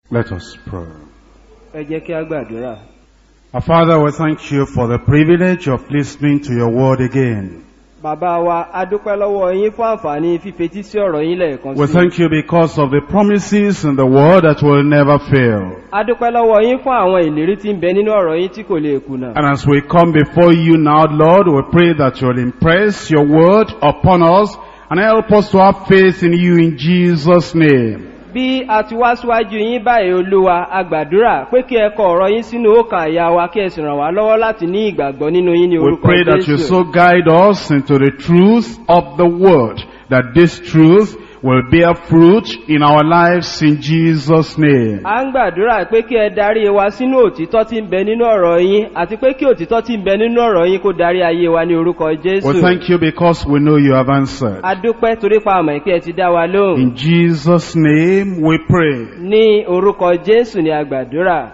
Let us pray. ẹ jẹ́ kí a gbàdúrà. Our Father, we thank you for the privilege of listening to your word again. bàbá wa a dúpẹ́ lọ́wọ́ yín fún àǹfààní fífetí sí ọ̀rọ̀ yín lẹ́ẹ̀kan We sí. thank you because of the promises in the word that will never fail. a dúpẹ́ lọ́wọ́ yín fún àwọn ìlérí tí ń bẹ nínú ọ̀rọ̀ yín tí kò lè kùnà. And as we come before you now, Lord, we pray that you'll impress your word upon us and help us to have faith in you in Jesus' name. bí a ti wá síwájú yín báyìí olúwa a gbàdúrà pé kí ẹ kọ ọ̀rọ̀ yín sínú òkà àyà wa kí ẹ sì ràn wá lọ́wọ́ láti ní ìgbàgbọ́ nínú yín ní We orúkọ pray that you jésù. so guide us into the truth of the word, that this truth will bear fruit in our lives in Jesus' name. a ń gbàdúrà pé kí ẹ darí wa sínú òtítọ́ tí ń bẹ nínú ọ̀rọ̀ yín àti pé kí òtítọ́ tí ń bẹ nínú ọ̀rọ̀ yín kó darí ayé wa ní orúkọ We jésù. thank you because we know you have answered. a dúpẹ́ torí pa àmọ̀ ìpẹ́ ti dá wa lóhùn. In Jesus' name we pray. ní orúkọ jésù ni a gbàdúrà.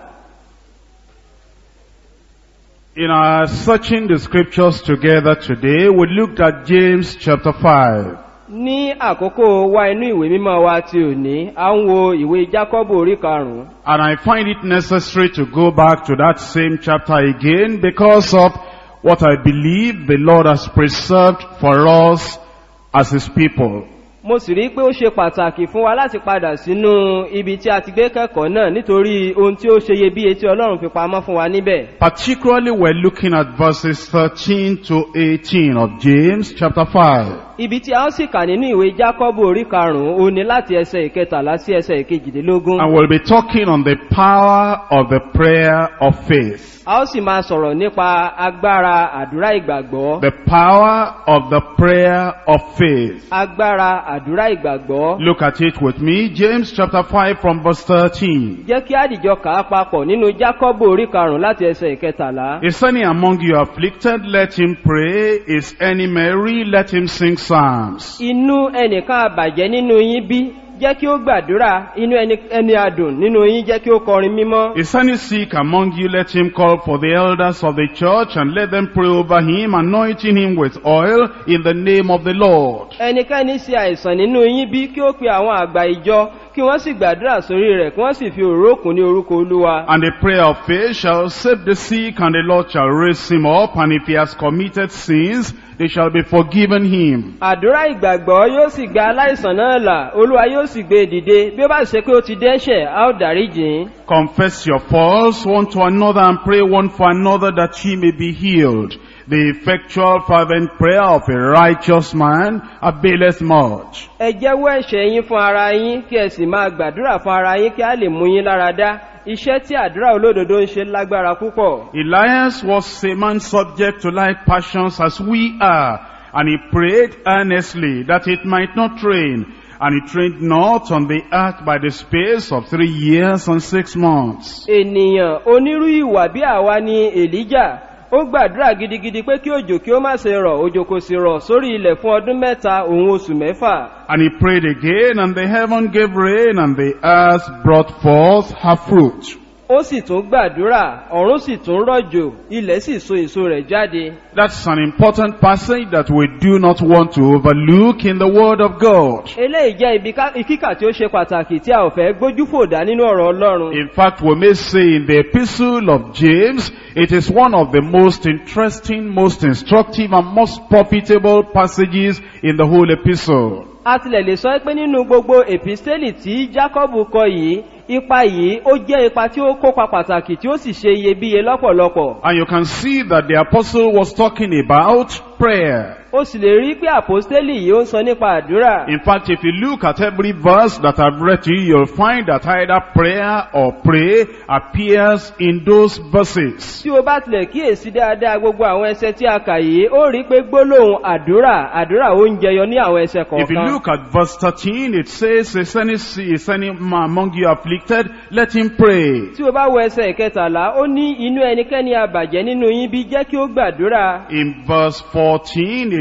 In our searching the scriptures together today, we looked at James chapter 5. ní àkókò wa inú ìwé mímọ́ wa ti òní a ń wo ìwé jákọ́bù orí karùn-ún. And I find it necessary to go back to that same chapter again because of what I believe the Lord has preserved for us as His people. mo sì rí pé ó ṣe pàtàkì fún wa láti padà sínú ibi tí a ti gbé kẹ́kọ̀ọ́ náà nítorí ohun tí ó ṣe iyebíye tí ọlọ́run fi pamọ́ fún wa níbẹ̀. Particularly we're looking at verses 13 to 18 of James chapter 5. ibi tí a ó sì kà nínú ìwé jákọ́bù orí karùn-ún ó ní láti ẹsẹ̀ ìkẹtàlá sí ẹsẹ̀ ìkejìdínlógún. And we'll be talking on the power of the prayer of faith. a ó sì máa sọ̀rọ̀ nípa agbára àdúrà ìgbàgbọ́. The power of the prayer of faith. agbára àdúrà ìgbàgbọ́. Look at it with me. James chapter 5 from verse 13. jẹ́ kí àdìjọ kà á papọ̀ nínú jákọ́bù orí karùn-ún láti ẹsẹ̀ ìkẹtàlá. Is any among you afflicted? Let him pray. Is any merry? Let him sing psalms. inú ẹnìkan àbàjẹ́ nínú yín bí jẹ́ kí ó gbàdúrà inú ẹni ẹni àdùn nínú yín jẹ́ kí ó kọrin mímọ́. Is any sick among you? Let him call for the elders of the church and let them pray over him, anointing him with oil in the name of the Lord. ẹnikẹ́ni ṣe àìsàn nínú yín bí kí ó pe àwọn àgbà ìjọ kí wọ́n sì gbàdúrà sórí rẹ̀ kí wọ́n sì fi òróró kùn ní orúkọ olúwa. And the prayer of faith shall save the sick, and the Lord shall raise him up, and if he has committed sins, they shall be forgiven him. àdúrà ìgbàgbọ́ yóò sì gba aláìsàn náà là olúwa yóò sì gbé e dìde bí ó bá ṣe pé ó ti dẹ́ṣẹ̀ a ó dáríjìn. Confess your faults one to another and pray one for another that ye may be healed. The effectual fervent prayer of a righteous man availeth much. ẹ jẹ́wọ́ ẹ̀ṣẹ̀ yín fún ara yín kí ẹ sì máa gbàdúrà fún ara yín kí a lè mú yín lára dá iṣẹ́ tí àdúrà olódodo ń ṣe lágbára púpọ̀. Elias was a man subject to like passions as we are, and he prayed earnestly that it might not rain, and he trained not on the earth by the space of three years and six months. ènìyàn onírú ìwà bí àwa ni èlíjà ó gbàdúrà gidigidi pé kí òjò kí ó má ṣe rọ̀ òjò kò sì rọ̀ sórí ilẹ̀ fún ọdún mẹ́ta òun oṣù mẹ́fà. And he prayed again, and the heaven gave rain, and the earth brought forth her fruit. ó sì tún gbàdúrà ọ̀run sì tún rọ̀jò ilẹ̀ sì so èso rẹ̀ jáde. That's an important passage that we do not want to overlook in the Word of God. eléyìí jẹ́ ibi ká- ìkíkà tí ó ṣe pàtàkì tí a ò fẹ́ gbójú fòdà nínú ọ̀rọ̀ ọlọ́run. In fact, we may say in the epistle of James, it is one of the most interesting, most instructive, and most profitable passages in the whole epistle. a tilẹ̀ lè sọ pé nínú gbogbo èpísítélì tí jacob kọ yìí ipa yìí ó jẹ́ ipa tí ó kópa pàtàkì tí ó sì ṣe iyebíye lọ́pọ̀lọpọ̀. And you can see that the apostle was talking about prayer. ó sì lè rí pé àpòstélì yìí ó ń sọ nípa àdúrà. In fact, if you look at every verse that I've read to you, you'll find that either prayer or pray appears in those verses. tí o bá tilẹ̀ kíyèsí dáadáa gbogbo àwọn ẹsẹ tí a kà yìí ó rí pé gbólóhùn àdúrà àdúrà ó ń jẹyọ ní àwọn ẹsẹ If you kọ̀ọ̀kan. look at verse 13, it says, Is any, is any man among you afflicted? Let him pray. tí o bá wo ẹsẹ ìkẹtàlá ó ní inú ẹnikẹ́ni àbàjẹ́ nínú yín bí jẹ́ kí ó gbàdúrà. In verse 14,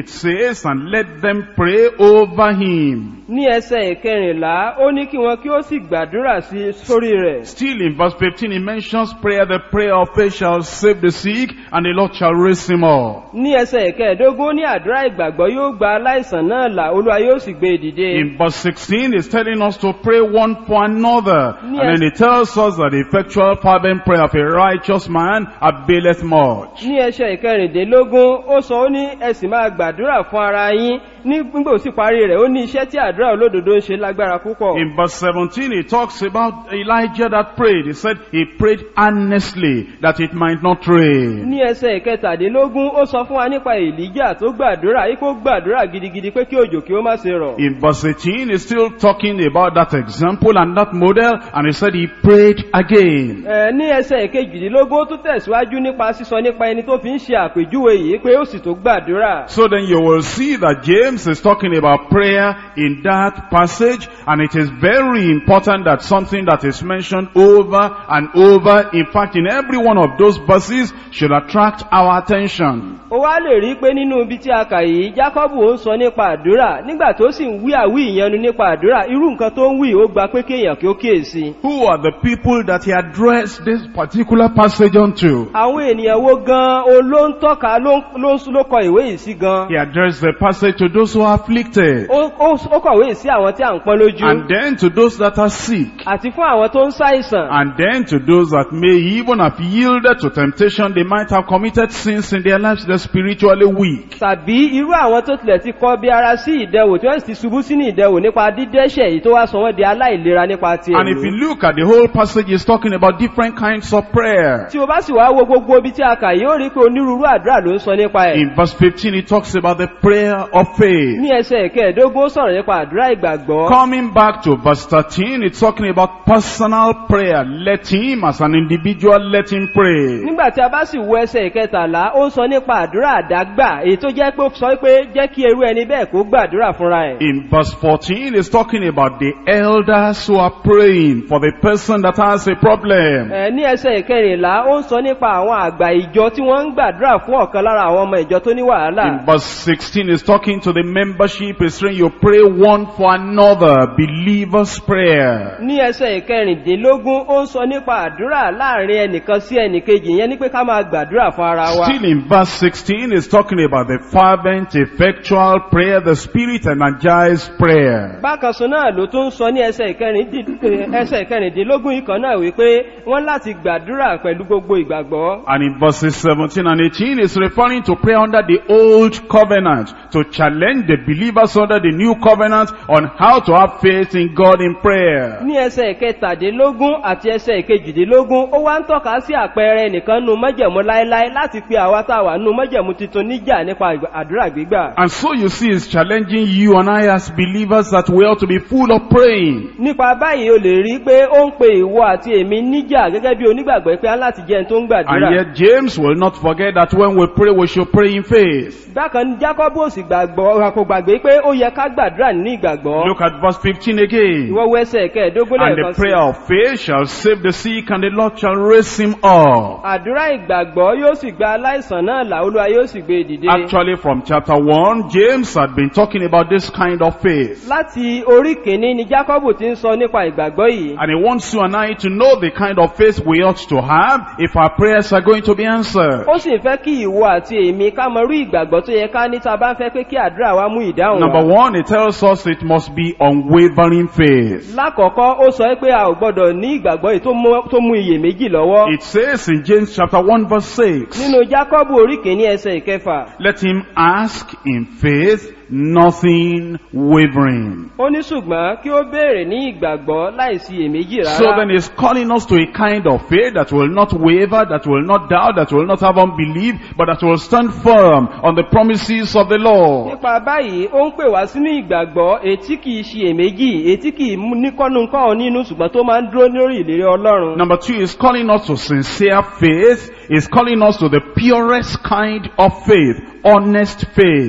it says, and let them pray over him. ní ẹsẹ̀ ìkẹrìnlá ó ní kí wọn kí ó sì gbàdúrà sí sórí rẹ̀ Still in verse 15, he mentions prayer. The prayer of faith shall save the sick, and the Lord shall raise him up. ní ẹsẹ̀ ìkẹẹ̀dógún ó ní àdúrà ìgbàgbọ́ yóò gba aláìsàn náà là olúwa yóò sì gbé e dìde In verse 16, he's telling us to pray one for another. And Yes. then he tells us that the effectual fervent prayer of a righteous man availeth much. ní ẹsẹ̀ ìkẹrìndínlógún ó sọ ó ní ẹ sì máa gbàdúrà fún ara yín ní nígbà ó sì parí rẹ̀ ó ní iṣẹ́ tí àdúrà olódodo ń ṣe lágbára púpọ̀ In verse 17, he talks about Elijah that prayed. He said he prayed earnestly that it might not rain. ní ẹsẹ̀ ìkẹtàdínlógún ó sọ fún wa nípa èlíjà tó gbàdúrà yìí kó gbàdúrà gidigidi pé kí òjò kí ó má ṣe rọ̀ In verse 18, he's still talking about that example and that model, and he said he prayed again. Ẹ, ní ẹsẹ̀ ìkejìdínlógún ó tún tẹ̀síwájú nípa sísọ nípa ẹni tó fi ń ṣe àpèjúwe yìí pé ó sì tó gbàdúrà So then you will see that James is talking about prayer in that passage, and it is very important that something that is mentioned over and over, in fact in every one of those verses, should attract our attention. ó wá lè rí pé nínú ibi tí a kà yìí jákọ́bù ó ń sọ nípa àdúrà nígbà tó sì ń wí àwí ìyanu nípa àdúrà irú nǹkan tó ń wí ó gba pé kéèyàn kí ó kíyèsí Who are the people that he addressed this particular passage unto? àwọn ènìyàn wo gan o ló ń tọ́ka ló ń- ló ń ló kọ ìwé yìí sí gan He addressed the passage to those who are afflicted, ó ó- ó kọ̀wé yìí sí àwọn tí à ń pọ́n lójú and then to those that are sick, àti fún àwọn tó ń ṣàìsàn and then to those that may even have yielded to temptation, they might have committed sins in their lives, they're spiritually weak. tàbí irú àwọn tó tilẹ̀ ti kọ́ bí ara sí ìdẹwò tí wọ́n sì ti ṣubú sínú ìdẹwò nípa dídẹ́ṣẹ̀ yìí tó wá sọ wọ́n di aláìlera nípa ti And if you ẹ̀mí look at the whole passage, it's talking about different kinds of prayer. tí o bá sì wá wo gbogbo ibi tí a kà yìí ó rí pé onírúurú àdúrà ló ń sọ nípa ẹ̀ In verse 15, it talks about the prayer of faith. ní ẹsẹ̀ ìkẹẹ̀dógún ó sọ̀rọ̀ nípa àdúrà ìgbàgbọ́ Coming back to verse 13, it's talking about personal prayer. Let him, as an individual, let him pray. nígbà tí a bá sì wo ẹsẹ̀ ìkẹtàlá ó ń sọ nípa àdúrà àdágbà èyí tó jẹ́ pé ó sọ pé jẹ́ kí irú ẹni bẹ́ẹ̀ kó gbàdúrà fúnra ẹ̀ In verse 14, it's talking about the elders who are praying for the person that has a problem. Ẹ, ní ẹsẹ̀ ìkẹrìnlá ó ń sọ nípa àwọn àgbà ìjọ tí wọ́n ń gbàdúrà fún ọ̀kan lára àwọn ọmọ ìjọ tó ní wàhálà In verse 16, it's talking to the membership. It's saying you pray one for another. Believer's prayer. ní ẹsẹ̀ ìkẹrìndínlógún ó ń sọ nípa àdúrà láàrin ẹnìkan sí ẹnìkejì yẹn ní pé ká máa gbàdúrà fún ara wa Still in verse 16, it's talking about the fervent, effectual prayer, the spirit energized prayer. bákan sọ náà ló tún sọ ní ẹsẹ̀ ìkẹrìndín- ẹsẹ̀ ìkẹrìndínlógún ìkan náà wípé wọ́n láti gbàdúrà pẹ̀lú gbogbo ìgbàgbọ́ And in verses 17 and 18, it's referring to prayer under the old covenant to challenge the believers under the new covenant on how to have faith in God in prayer. ní ẹsẹ̀ ìkẹtàdínlógún àti ẹsẹ̀ ìkejìdínlógún ó wá ń tọ́ka sí àpẹẹrẹ nìkan nu mọ́jẹ̀mú láéláé láti pe àwa tá a wà nù mọ́jẹ̀mú tuntun níjà nípa ìgbà- àdúrà gbígbà And so you see, it's challenging you and I as believers that we ought to be full of praying. nípa báyìí o lè rí pé ó ń pe ìwọ àti èmi níjà gẹ́gẹ́ bí onígbàgbọ́ pé á láti jẹ́ ẹni tó ń gbàdúrà And yet James will not forget that when we pray, we should pray in faith. bákan ní jacob ò sì gbàgbọ́ kò gbàgbé pé ó yẹ ká gbàdúrà nínú ìgbàgbọ́ Look at verse 15 again. ìwọ wo ẹsẹ̀ kẹẹ̀ẹ́dógún And lẹ́ẹ̀kan the sí prayer of faith shall save the sick, and the Lord shall raise him up. àdúrà ìgbàgbọ́ yóò sì gba aláìsàn náà là olúwa yóò sì gbé e dìde Actually, from chapter 1, James had been talking about this kind of faith. láti orí kìíní ni jacob ti ń sọ nípa ìgbàgbọ́ yìí And he wants you and I to know the kind of faith we ought to have if our prayers are going to be answered. ó sì ń fẹ́ kí ìwọ àti èmi ká mọ irú ìgbàgbọ́ tó yẹ ká ní tá a bá ń fẹ́ pé kí àdúrà wa mú ìdáhùn Number wá. one, it tells us it must be unwavering faith. lákọ̀ọ́kọ́ ó sọ pé a ò gbọ́dọ̀ ní ìgbàgbọ́ yìí tó mú- tó mú iyèméjì lọ́wọ́ It says in James chapter 1 verse 6, nínú jákọ́bù orí kìíní ẹsẹ̀ ìkẹfà let him ask in faith, nothing wavering. ó ní ṣùgbọ́n kí ó béèrè ní ìgbàgbọ́ láìsí iyèméjì So then rárá he's calling us to a kind of faith that will not waver, that will not doubt, that will not have unbelief, but that will stand firm on the promises of the Lord. nípa báyìí ó ń pè wá sínú ìgbàgbọ́ etí kìí ṣe èméjì etí kìí mú ní kọ́nùkọ́ nínú ṣùgbọ́n tó máa ń dúró lórí ìlérí ọlọ́run Number two is calling us to sincere faith, is calling us to the purest kind of faith, honest faith.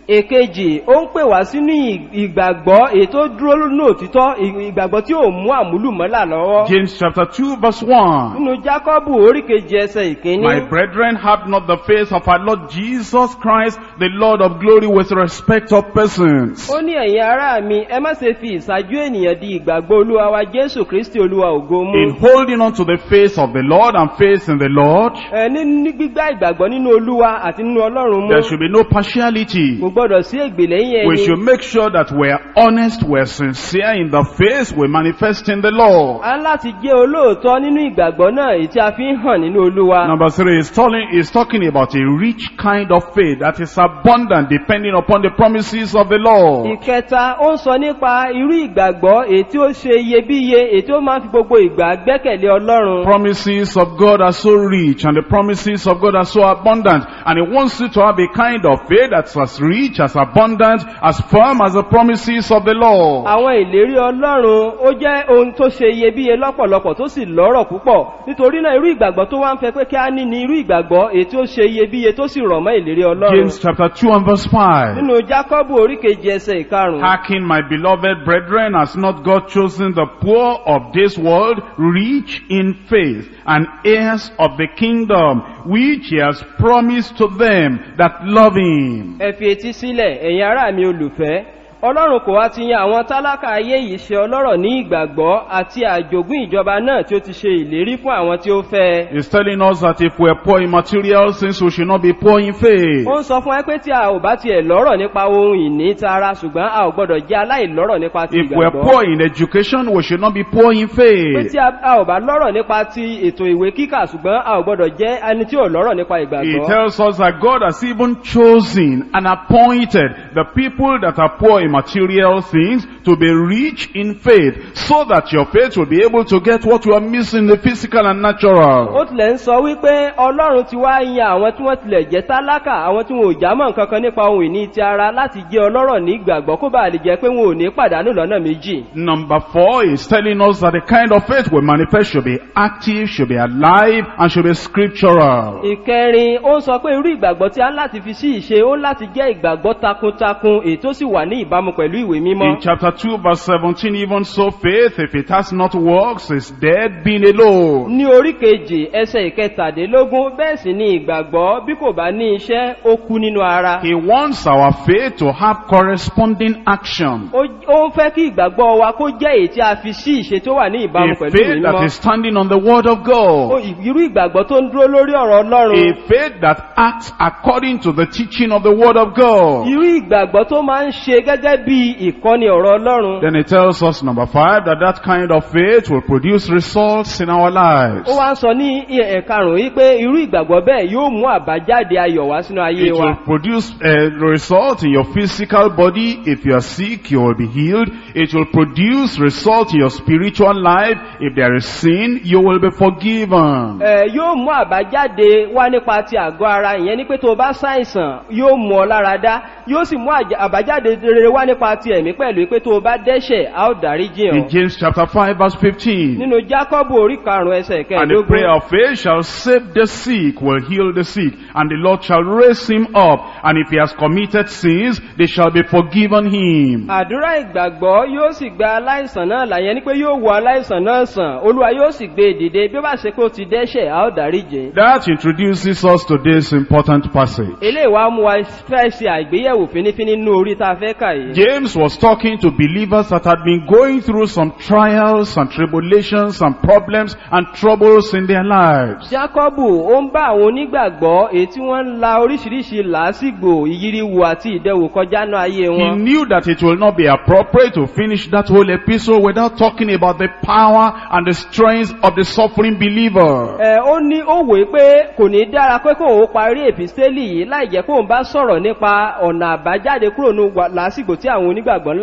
èkejì ó ń pè wá sínú ì- ìgbàgbọ́ èyí tó dúró nínú òtítọ́ ì- ìgbàgbọ́ tí ò mú àmúlùmọ́là lọ́wọ́ James chapter 2 verse 1. nínú jákọ́bù orí kejì ẹsẹ̀ ìkíní My brethren, have not the face of our Lord Jesus Christ, the Lord of glory, with respect of persons. ó ní ẹ̀yin ará mi ẹ má ṣe fi ìṣáájú ènìyàn di ìgbàgbọ́ olúwa wa jésù kristi olúwa ògo mú In holding on to the face of the Lord and faith in the Lord, ẹ ní ní gbígbá ìgbàgbọ́ nínú olúwa àti nínú ọlọ́run mú there should be no partiality. kò gbọ́dọ̀ sí ègbè lẹ́yìn We ẹni should make sure that we're honest, we're sincere in the faith, we manifest in the Lord. a ń láti jẹ́ olóòótọ́ nínú ìgbàgbọ́ náà èyí tí a fi ń hàn nínú olúwa Number three is talking, is talking about a rich kind of faith that is abundant depending upon the promises of the Lord. ìkẹta ó ń sọ nípa irú ìgbàgbọ́ èyí tí ó ṣe iyebíye èyí tí ó máa ń fi gbogbo ìgbà gbẹ́kẹ̀lé ọlọ́run Promises of God are so rich and the promises of God are so abundant and He wants you to have a kind of faith that's as rich, as abundant, as firm as the promises of the Lord. àwọn ìlérí ọlọ́run ó jẹ́ ohun tó ṣe iyebíye lọ́pọ̀lọpọ̀ tó sì lọ́rọ̀ púpọ̀ nítorí náà irú ìgbàgbọ́ tó wá ń fẹ́ pé kí á ní ní irú ìgbàgbọ́ èyí tí ó ṣe iyebíye tó sì rọ̀ mọ́ ìlérí ọlọ́run James chapter 2 and verse 5. nínú jákọ́bù oríkejì ẹsẹ̀ ìkarùn-ún Hearken, my beloved brethren, has not God chosen the poor of this world, rich in faith, and heirs of the kingdom, which he has promised to them that love him? ẹ fi etí sílẹ̀ ẹ̀yin ará mi olùfẹ́ ọlọ́run kò wá ti yan àwọn tálákà ayé yìí ṣe ọlọ́rọ̀ ní ìgbàgbọ́ àti àjogún ìjọba náà tí ó ti ṣe ìlérí fún àwọn tí ó fẹ́ He's telling us that if we're poor in material things, we should not be poor in faith. ó ń sọ fún ẹ pé tí a ò bá tiẹ̀ lọ́rọ̀ nípa ohun ìní tara ṣùgbọ́n a ò gbọ́dọ̀ jẹ́ aláìlọ́rọ̀ nípa ti If we're ìgbàgbọ́ poor in education, we should not be poor in pé faith. tí a a ò bá lọ́rọ̀ nípa ti ètò ìwé kíkà ṣùgbọ́n a ò gbọ́dọ̀ jẹ́ ẹni tí ò lọ́rọ̀ nípa He ìgbàgbọ́ tells us that God has even chosen and appointed the people that are poor in material things to be rich in faith so that your faith will be able to get what you are missing in the physical and ó natural. tilẹ̀ ń sọ wípé ọlọ́run ti wá yan àwọn tí wọ́n tilẹ̀ jẹ́ tálákà àwọn tí wọn ò jámọ̀ nǹkan kan nípa ohun ìní ti ara láti jẹ́ ọlọ́rọ̀ ní ìgbàgbọ́ kó bá lè jẹ́ pé wọn ò ní pàdánù lọ́nà méjì. Number four is telling us that the kind of faith we manifest should be active, should be alive, and should be scriptural. ìkẹrin ó ń sọ pé irú ìgbàgbọ́ tí a ń láti fi sí ìṣe ó ń láti jẹ́ ìgbàgbọ́ takuntakun èyí tó sì wà ní ìbámu pẹ̀lú ìwé mímọ́. In chapter 2 verse 17, even so faith, if it has not works, is dead being alone. ní orí kejì ẹsẹ̀ ìkẹtàdínlógún bẹ́ẹ̀ sì ni ìgbàgbọ́ bí kò bá ní iṣẹ́ ó kú nínú ara. He wants our faith to have corresponding action. ó ó ń fẹ́ kí ìgbàgbọ́ wa kó jẹ́ èyí tí a fi sí ìṣe tó wà ní ìbámu A pẹ̀lú ìwé faith that mímọ́. is standing on the word of Ó, God. irú ìgbàgbọ́ tó ń dúró lórí ọ̀rọ̀ ọlọ́run. A faith that acts according to the teaching of the word of God. irú ìgbàgbọ́ tó máa ń ṣe gẹ́gẹ́ bí ìkọ́ni ọ̀rọ̀ ọlọ́run. Then it tells us, number five, that that kind of faith will produce results in our lives. ó wá ń sọ ní ẹ̀karùn-ún yìí pé irú ìgbàgbọ́ bẹ́ẹ̀ yóò mú àbájáde ayọ̀ wá sínú ayé It wa. will produce a result in your physical body. If you are sick, you will be healed. It will produce result in your spiritual life. If there is sin, you will be forgiven. Ẹ, yóò mú àbájáde wá nípa ti àgọ́ ara ìyẹn ní pé tó o bá ṣàìsàn yóò mú ọ lára dá yóò sì mú àjà- àbájáde rere wá nípa ti ẹ̀mí pẹ̀lú pé tó o bá dẹ́ṣẹ̀ a ó dáríjì In hàn. James chapter 5 verse 15. nínú jákọ́bù orí karùn-ún ẹsẹ̀ And the prayer kẹẹ̀ẹ́dógún of faith shall save the sick, will heal the sick, and the Lord shall raise him up. And if he has committed sins, they shall be forgiven him. àdúrà ìgbàgbọ́ yóò sì gba aláìsàn náà là yẹn ni pé yóò wo aláìsàn náà sàn olúwa yóò sì gbé e dìde bí ó bá ṣe pé ó ti dẹ́ṣẹ̀ a ó dáríjì. That introduces us to this important passage. eléyìí wá mú wa fẹ́ ṣe àgbéyẹ̀wò fínífíní nínú orí tá a fẹ́ kà yìí. James was talking to believers that had been going through some trials and tribulations and problems and troubles in their lives. Jákọ́bù ó ń bá àwọn onígbàgbọ́ èyí tí wọ́n ń la oríṣiríṣi làásìgbò ìyíríwò àti ìdẹwò kọjá náà ayé He wọn. knew that it will not be appropriate to finish that whole epistle without talking about the power and the strength of the suffering believer. Ẹ ó ní ó wòó pé kò ní dára pé kóun ó parí èpìstélì yìí láì jẹ́ kóun bá sọ̀rọ̀ nípa ọ̀nà àbájáde kúrò ní wà- làásìgbò tí àwọn onígbàgbọ́ ńlá Already kọjá.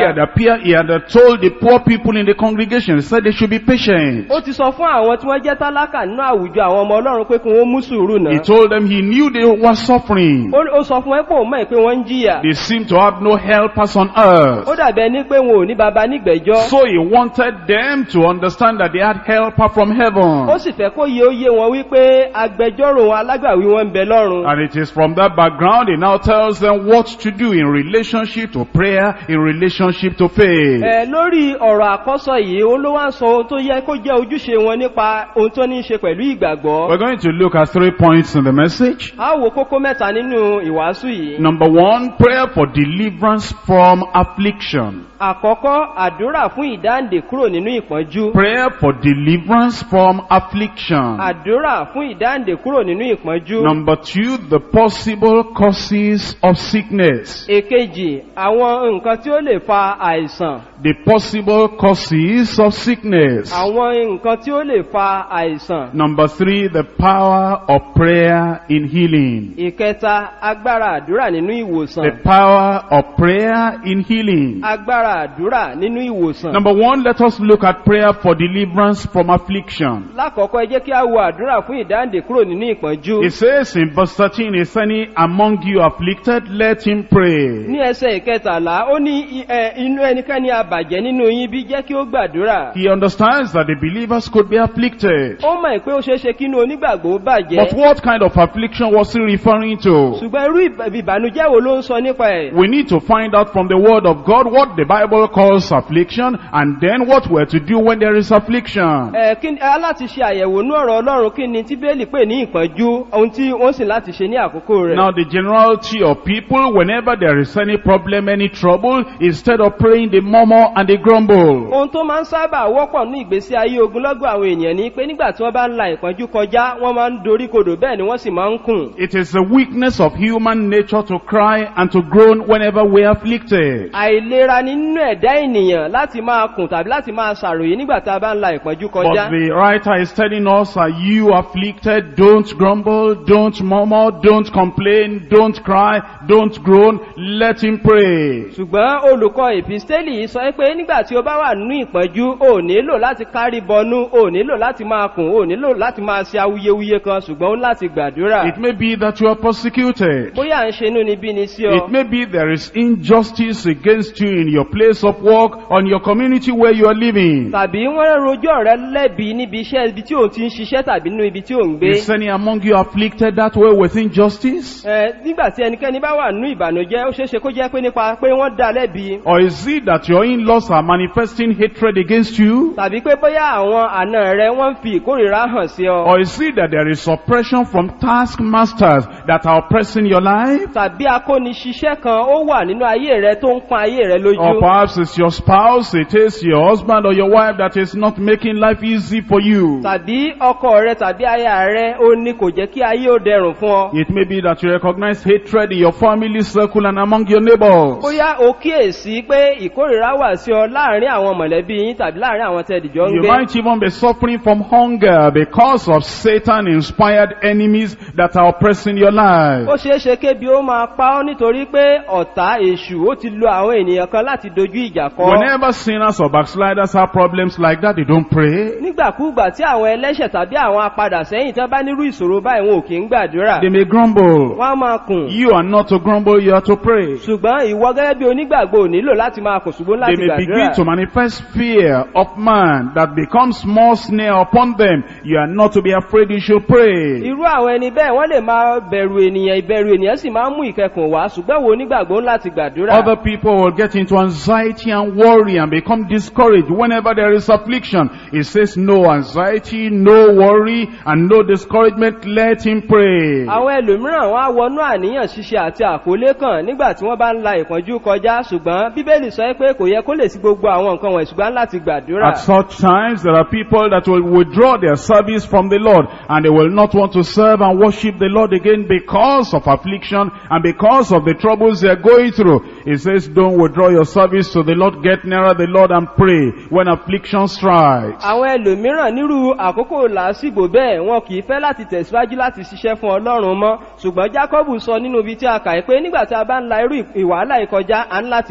had appeared, he had uh, told the poor people in the congregation, he said they should be patient. ó ti sọ fún àwọn tí wọ́n jẹ́ tálákà nínú àwùjọ àwọn ọmọ ọlọ́run pé kí wọ́n mú sùúrù He náà told them he knew they were suffering. ó ó sọ fún wọn pé òun mọ̀ pé wọ́n ń jìyà They seemed to have no helpers on ó earth. dàbí ẹni pé wọn ò ní baba nígbẹ̀jọ́ So he wanted them to understand that they had helper from ó heaven. sì fẹ́ kó yé ó yé wọn wípé agbẹjọ́rò wọn alágbàwí wọn ń bẹ lọ́run And it is from that background he now tells them what to do in relationship to prayer, in relationship to faith. ẹ lórí ọ̀rọ̀ àkọ́sọ yìí ó ló wá ń sọ ohun tó yẹ kó jẹ́ ojúṣe wọn nípa ohun tó ní í ṣe pẹ̀lú ìgbàgbọ́ We're going to look at three points in the message. a ó wo kókó mẹ́ta nínú ìwàásù yìí Number one, prayer for deliverance from affliction. àkọ́kọ́ àdúrà fún ìdáǹdè kúrò nínú ìpọ́njú Prayer for deliverance from affliction. àdúrà fún ìdáǹdè kúrò nínú ìpọ́njú Number two, the possible causes of sickness. èkejì àwọn nǹkan tí ó lè fa àìsàn The possible causes of sickness. àwọn nǹkan tí ó lè fa àìsàn Number three, the power of prayer in healing. ìkẹta agbára àdúrà nínú ìwòsàn The power of prayer in healing. agbára àdúrà nínú ìwòsàn Number one, let us look at prayer for deliverance from affliction. lákọ̀ọ́kọ́ ẹ jẹ́ kí a wo àdúrà fún ìdáǹdè kúrò nínú ìpọ́njú It says in verse 13, Is any among you afflicted? Let him pray. ní ẹsẹ̀ ìkẹtàlá ó ní i- ẹ, inú ẹnikẹ́ni àbàjẹ́ nínú yín bí jẹ́ kí ó gbàdúrà He understands that the believers could be afflicted. ó mọ̀ pé ó ṣeé ṣe kí inú onígbàgbọ́ bàjẹ́ But what kind of affliction was he referring to? ṣùgbọ́n irú ìbà- ìbànújẹ́ wo ló ń sọ nípa ẹ̀ We need to find out from the word of God what the Bible calls affliction and then what we're to do when there is affliction. ẹ kí ni a láti ṣe àyẹ̀wò ní ọ̀rọ̀ ọlọ́run kí ni tí bẹ́ẹ̀lì pè ní ìpọ́njú ohun tí wọ́n sì láti ṣe ní àkókò rẹ̀ Now the generality of people, whenever there is any problem, any trouble, instead of praying, they murmur and they grumble. ohun tó máa ń sábà wọ́pọ̀ ní ìgbésí ayé ogunlọ́gọ̀ àwọn èèyàn ni pé nígbà tí wọ́n bá ń la ìpọ́njú kọjá wọ́n máa ń dorí kodò bẹ́ẹ̀ ni wọ́n sì máa ń kùn It is the weakness of human nature to cry and to groan whenever we are afflicted. àìlera nínú ẹ̀dá ènìyàn láti máa kùn tàbí láti máa ṣàròyé nígbà tá a bá ń la ìpọ́njú kọjá But the writer is telling us, are you afflicted? Don't grumble, don't murmur, don't complain, don't cry, don't groan, let him pray. ṣùgbọ́n olùkọ́ ìpìstélì yìí sọ pé nígbà tí o bá wà nínú ìpọ́njú o nílò láti kárí bọnú o nílò láti máa kùn o nílò láti máa ṣe awuyewuye kan ṣùgbọ́n ó ní láti gbàdúrà It may be that you are persecuted. bóyá à ń ṣe inú níbí ni sí ọ It may be there is injustice against you in your place of work, on your community where you are living. tàbí wọ́n rojọ́ rẹ lẹ́bi níbi iṣẹ́ ibi tí òun ti ń ṣiṣẹ́ tàbí nínú ibi tí òun gbé Is any among you afflicted that way with injustice? Ẹ, nígbà tí ẹnikẹ́ni bá wà nínú ìbànújẹ́ ó ṣeéṣe kó jẹ́ pé nípa pé wọ́n dá lẹ́bi Or is it that your in-laws are manifesting hatred against you? tàbí pé bóyá àwọn àna rẹ wọ́n ń fi ìkórìíra hàn sí ọ Or is it that there is oppression from taskmasters that are oppressing your life? tàbí akóniṣiṣẹ́ kan ó wà nínú ayé rẹ tó ń pọn ayé rẹ Or lójú perhaps it's your spouse, it is your husband or your wife that is not making life easy for you. tàbí ọkọ rẹ tàbí aya rẹ ó ní kò jẹ́ kí ayé ó dẹrùn fún ọ It may be that you recognize hatred in your family circle and among your neighbors. bóyá o kíyèsí pé ìkórìíra wà sí ọ láàrin àwọn mọ̀lẹ́bí yín tàbí láàrin àwọn tẹ́ẹ̀dìjọ́ ń You gbé might even be suffering from hunger because of Satan-inspired enemies that are oppressing your life. ó ṣeé ṣe kébi ó máa pa ọ́ nítorí pé ọ̀tá èṣù ó ti lo àwọn ènìyàn kan láti dojú ìjà kọ ọ́. Whenever sinners or backsliders have problems like that, they don't pray. nígbàkúùgbà tí àwọn ẹlẹ́ṣẹ̀ tàbí àwọn apadà sẹ́yìn tí wọ́n bá nírú ìṣòro báyìí wọn ò kí ń gbàdúrà They may grumble. wọ́n á máa kùn You are not to grumble, you are to pray. ṣùgbọ́n ìwọ gẹ́gẹ́ bí onígbàgbọ́ ò nílò láti máa kùn ṣùgbọ́n They láti may gbàdúrà begin to manifest fear of man that becomes more snare upon them. You are not to be afraid, you should pray. irú àwọn ẹni bẹ́ẹ̀ wọ́n lè máa bẹ̀rù ènìyàn ìbẹ̀rù ènìyàn sì máa ń mú ìkẹkùn wá ṣùgbọ́n wo onígbàgbọ́ ń láti gbàdúrà Other people will get into anxiety and worry and become discouraged whenever there is affliction. It says no anxiety, no worry, and no discouragement. Let him pray. àwọn ẹlòmíràn wọn á wọnú àníyàn ṣíṣe àti àkólé kan nígbà tí wọ́n bá ń la ìpọ́njú kọjá ṣùgbọ́n bíbélì sọ pé kò yẹ kó lè sí gbogbo àwọn nǹkan wọ̀nyí ṣùgbọ́n láti gbàdúrà At such times, there are people that will withdraw their service from the Lord and they will not want to serve and worship the Lord again because of affliction and because of the troubles they are going through. It says, don't withdraw your service to the Lord, get nearer the Lord and pray when affliction strikes. àwọn ẹlòmíràn nírú àkókò làásìgbò bẹ́ẹ̀ wọn kì í fẹ́ láti tẹ̀síwájú láti ṣiṣẹ́ fún ọlọ́run mọ́ ṣùgbọ́n jákọ́bù sọ nínú ibi tí a kà í pé nígbà tí a bá ń la irú ìwàhálà ìkọjá à ń láti gbàdúrà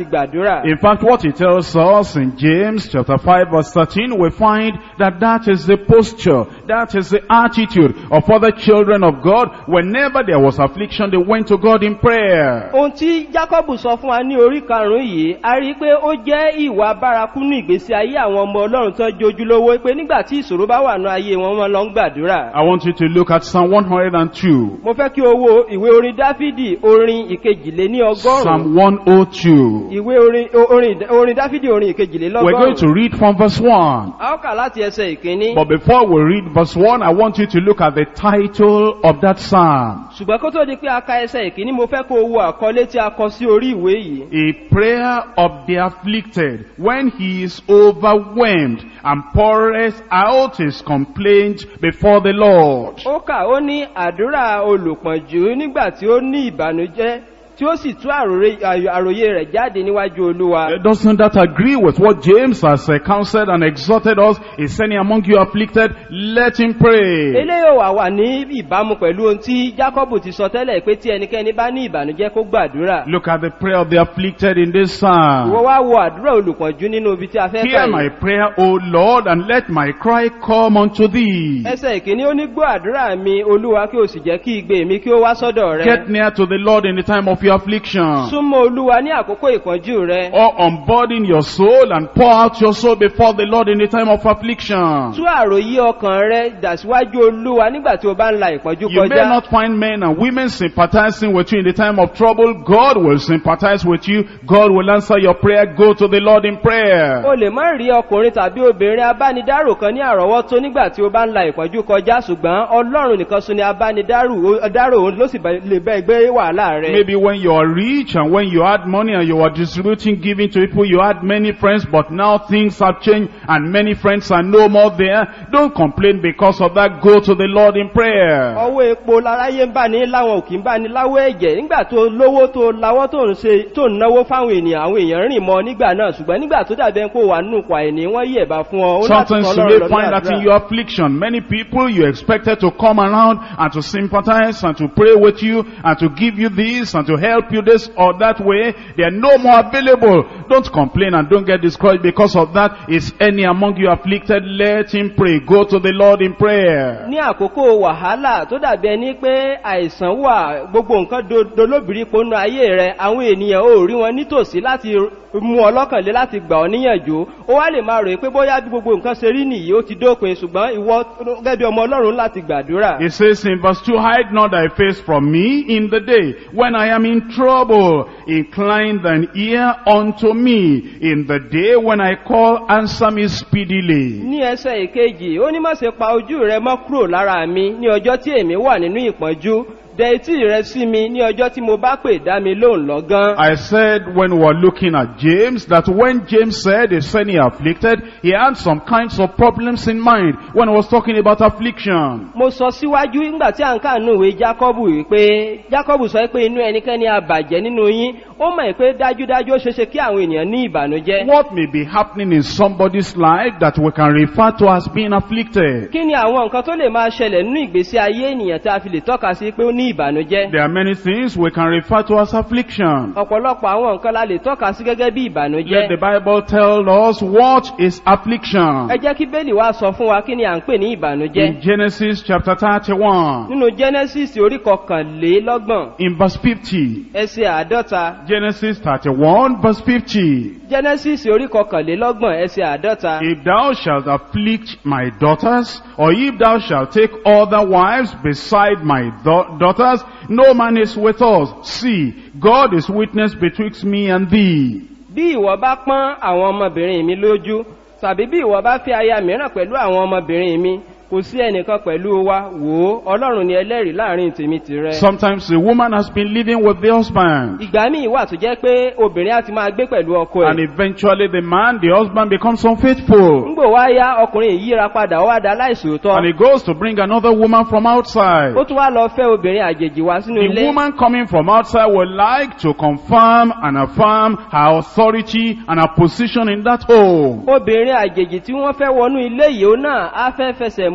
gbàdúrà. In fact, what he tells us in James chapter 5 verse 13, we find that that is the posture, that is the attitude of other children of God. Whenever there was affliction, they went to God in prayer. ohun tí jacob sọ fún wa ní orí karùnún yìí a rí i pé ó jẹ́ ìwà bárakú ní ìgbésí ayé àwọn ọmọ ọlọ́run tó jojúlówó pé nígbà tí ìṣòro bá wà ní ayé wọn wọn lọ ń gbàdúrà. I want you to look at Psalm 102. mo fẹ́ kí o wo ìwé orin dáfídì orin ìkejìlé ní ọgọ́rùn-ún Psalm 102. ìwé orin o- orin orin dáfídì orin ìkejìlé We're going to lọ́gọ́rùn-ún read from verse 1. a ó kà láti ẹsẹ̀ ìkíní But before we read verse 1, I want you to look at the title of that psalm. ṣùgbọ́n kó tó di pé a ka ẹsẹ̀ ìkíní mo fẹ́ kó o wo àkọlé tí a kọ sí orí ìwé yìí A prayer of the afflicted when he is overwhelmed and pours out his complaint before the Lord. ó kà ó ní àdúrà olùpọ̀njú nígbà tí ó ní ìbànújẹ́ tí ó sì tú àròré- àyò- àròyé rẹ̀ jáde níwájú olúwa. Uh, Doesn't that agree with what James has uh, counseled and exhorted us? Is any among you afflicted? Let him pray. eléyìí ò wà wà ní ìbámu pẹ̀lú ohun tí jacob ti sọ tẹ́lẹ̀ pé tí ẹnikẹ́ni bá ní ìbànújẹ́ kó gbàdúrà. Look at the prayer of the afflicted in this ìwọ psalm. wá wo àdúrà olùpọ̀njú nínú ibi tí a fẹ́ kà Hear my yìí. prayer, O Lord, and let my cry come unto thee. ẹsẹ̀ ìkíní ó ní gbọ́ àdúrà mi olúwa kí o sì jẹ́ kí igbe mi kí ó wá sọ́dọ̀ rẹ. Get near to the Lord in the time of your affliction. súnmọ́ olúwa ní àkókò ìpọ́njú rẹ. Or unburden your soul and pour out your soul before the Lord in the time of affliction. tú àròyé ọkàn rẹ dàsíwájú olúwa nígbà tí o bá ń la ìpọ́njú You may kọjá. not find men and women sympathizing with you in the time of trouble. God will sympathize with you. God will answer your prayer. Go to the Lord in prayer. o lè má rí ọkùnrin tàbí obìnrin abánidárò kan ní àrọ́wọ́tó nígbà tí o bá ń la ìpọ́njú kọjá ṣùgbọ́n ọlọ́run nìkan sún ni abánidárò dárò òun ló sì bá- lè bẹ́ gbé wàhálà rẹ. Maybe when you are rich and when you had money and you were distributing, giving to people, you had many friends, but now things have changed and many friends are no more there. Don't complain because of that. Go to the Lord in prayer. ọwọ́ epo láráyé ń bá ní láwọn òkè ń bá ní láwọ́ ẹ̀jẹ̀ nígbà tó lówó tó láwọ́ tó ń ṣe tó ń náwó fáwọn ènìyàn àwọn èèyàn rìn mọ́ nígbà náà ṣùgbọ́n nígbà tó dàbẹ́ kó wà nínú pa ẹ̀ní wọ́n yí ẹ̀bá fún ọ ó láti Sometimes kọ́ you ọlọ́run may lọ ní find that in àdúrà. your affliction, many people you expected to come around and to sympathize and to pray with you and to give you this and to help you this or that way, they are no more available. Don't complain and don't get discouraged because of that. Is any among you afflicted? Let him pray. Go to the Lord in prayer. ní àkókò wàhálà tó dàbí ẹni pé àìsàn wà gbogbo nǹkan do- dolóbìrí ponú ayé rẹ àwọn ènìyàn ò rí wọn nítòsí láti mú ọ lọ́kànlé láti gbà ọ níyànjú ó wá lè máa rò pé bóyá bí gbogbo nǹkan ṣe rí nìyí ó ti dópin ṣùgbọ́n ìwọ gẹ́gẹ́ bí ọmọ ọlọ́run láti gbàdúrà. It says in verse 2, Hide not thy face from me in the day when I am in trouble. Incline thine ear unto me in the day when I call, answer me speedily. ní ẹsẹ̀ ìkejì ó ní má ṣe pa ojú rẹ mọ́ kúrò lára mi ní ọjọ́ tí èmi wà nínú ìpọ́njú dẹ etí rẹ sí mi ní ọjọ́ tí mo bá pè dá mi lóhùn lọ́gán. I said when we were looking at James that when James said is any afflicted, he had some kinds of problems in mind when he was talking about affliction. mo sọ síwájú nígbà tí à ń kànú ìwé jákọ́bù wípé jákọ́bù sọ pé inú ẹnikẹ́ni àbàjẹ́ nínú yín ó mọ̀ pé dájúdájú ó ṣeéṣe kí àwọn ènìyàn ní ìbànújẹ́. What may be happening in somebody's life that we can refer to as being afflicted? kí ni àwọn nǹkan tó lè máa ṣẹlẹ̀ nínú ìgbésí ayé ènìyàn tí a fi lè tọ́ka sí pé ó ní ìbànújẹ́. There are many things we can refer to as affliction. ọ̀pọ̀lọpọ̀ àwọn nǹkan la lè tọ́ka sí gẹ́gẹ́ bí Let ìbànújẹ́. the Bible tell us what is affliction. ẹ jẹ́ kí bẹ́ẹ̀lì wá sọ fún wa kí ni à ń pè ní ìbànújẹ́. In Genesis chapter 31, nínú genesis orí kọkànlélọ́gbọ̀n in verse 50. ẹsẹ̀ àádọ́ta Genesis 31 verse 50. genesis orí kọkànlélọ́gbọ̀n ẹsẹ̀ àádọ́ta. If thou shalt afflict my daughters, or if thou shalt take other wives beside my da- daughters, no man is with us. See, God is witness betwixt me and thee. bí ìwọ bá pọ́n àwọn ọmọbìnrin mi lójú tàbí bí ìwọ bá fi aya mìíràn pẹ̀lú àwọn ọmọbìnrin mi kò sí ẹnìkan pẹ̀lú wa wò ó ọlọ́run ni ẹlẹ́rìí láàrin tèmi tìrẹ. Sometimes the woman has been living with the husband. ìgbà míì wà tó jẹ́ pé obìnrin á ti máa gbé pẹ̀lú ọkọ And ẹ̀. eventually the man, the husband becomes unfaithful. ńgbò wá yá ọkùnrin yìí yíra padà ó wá da And láìsòótọ́. he goes to bring another woman from outside. ó tún wá lọ fẹ́ obìnrin àjèjì wá sínú The ilé. woman coming from outside would like to confirm and affirm her authority and her position in that home. obìnrin àjèjì tí wọ́n fẹ́ wọnú ilé yìí ó náà á fẹ́ fẹsẹ̀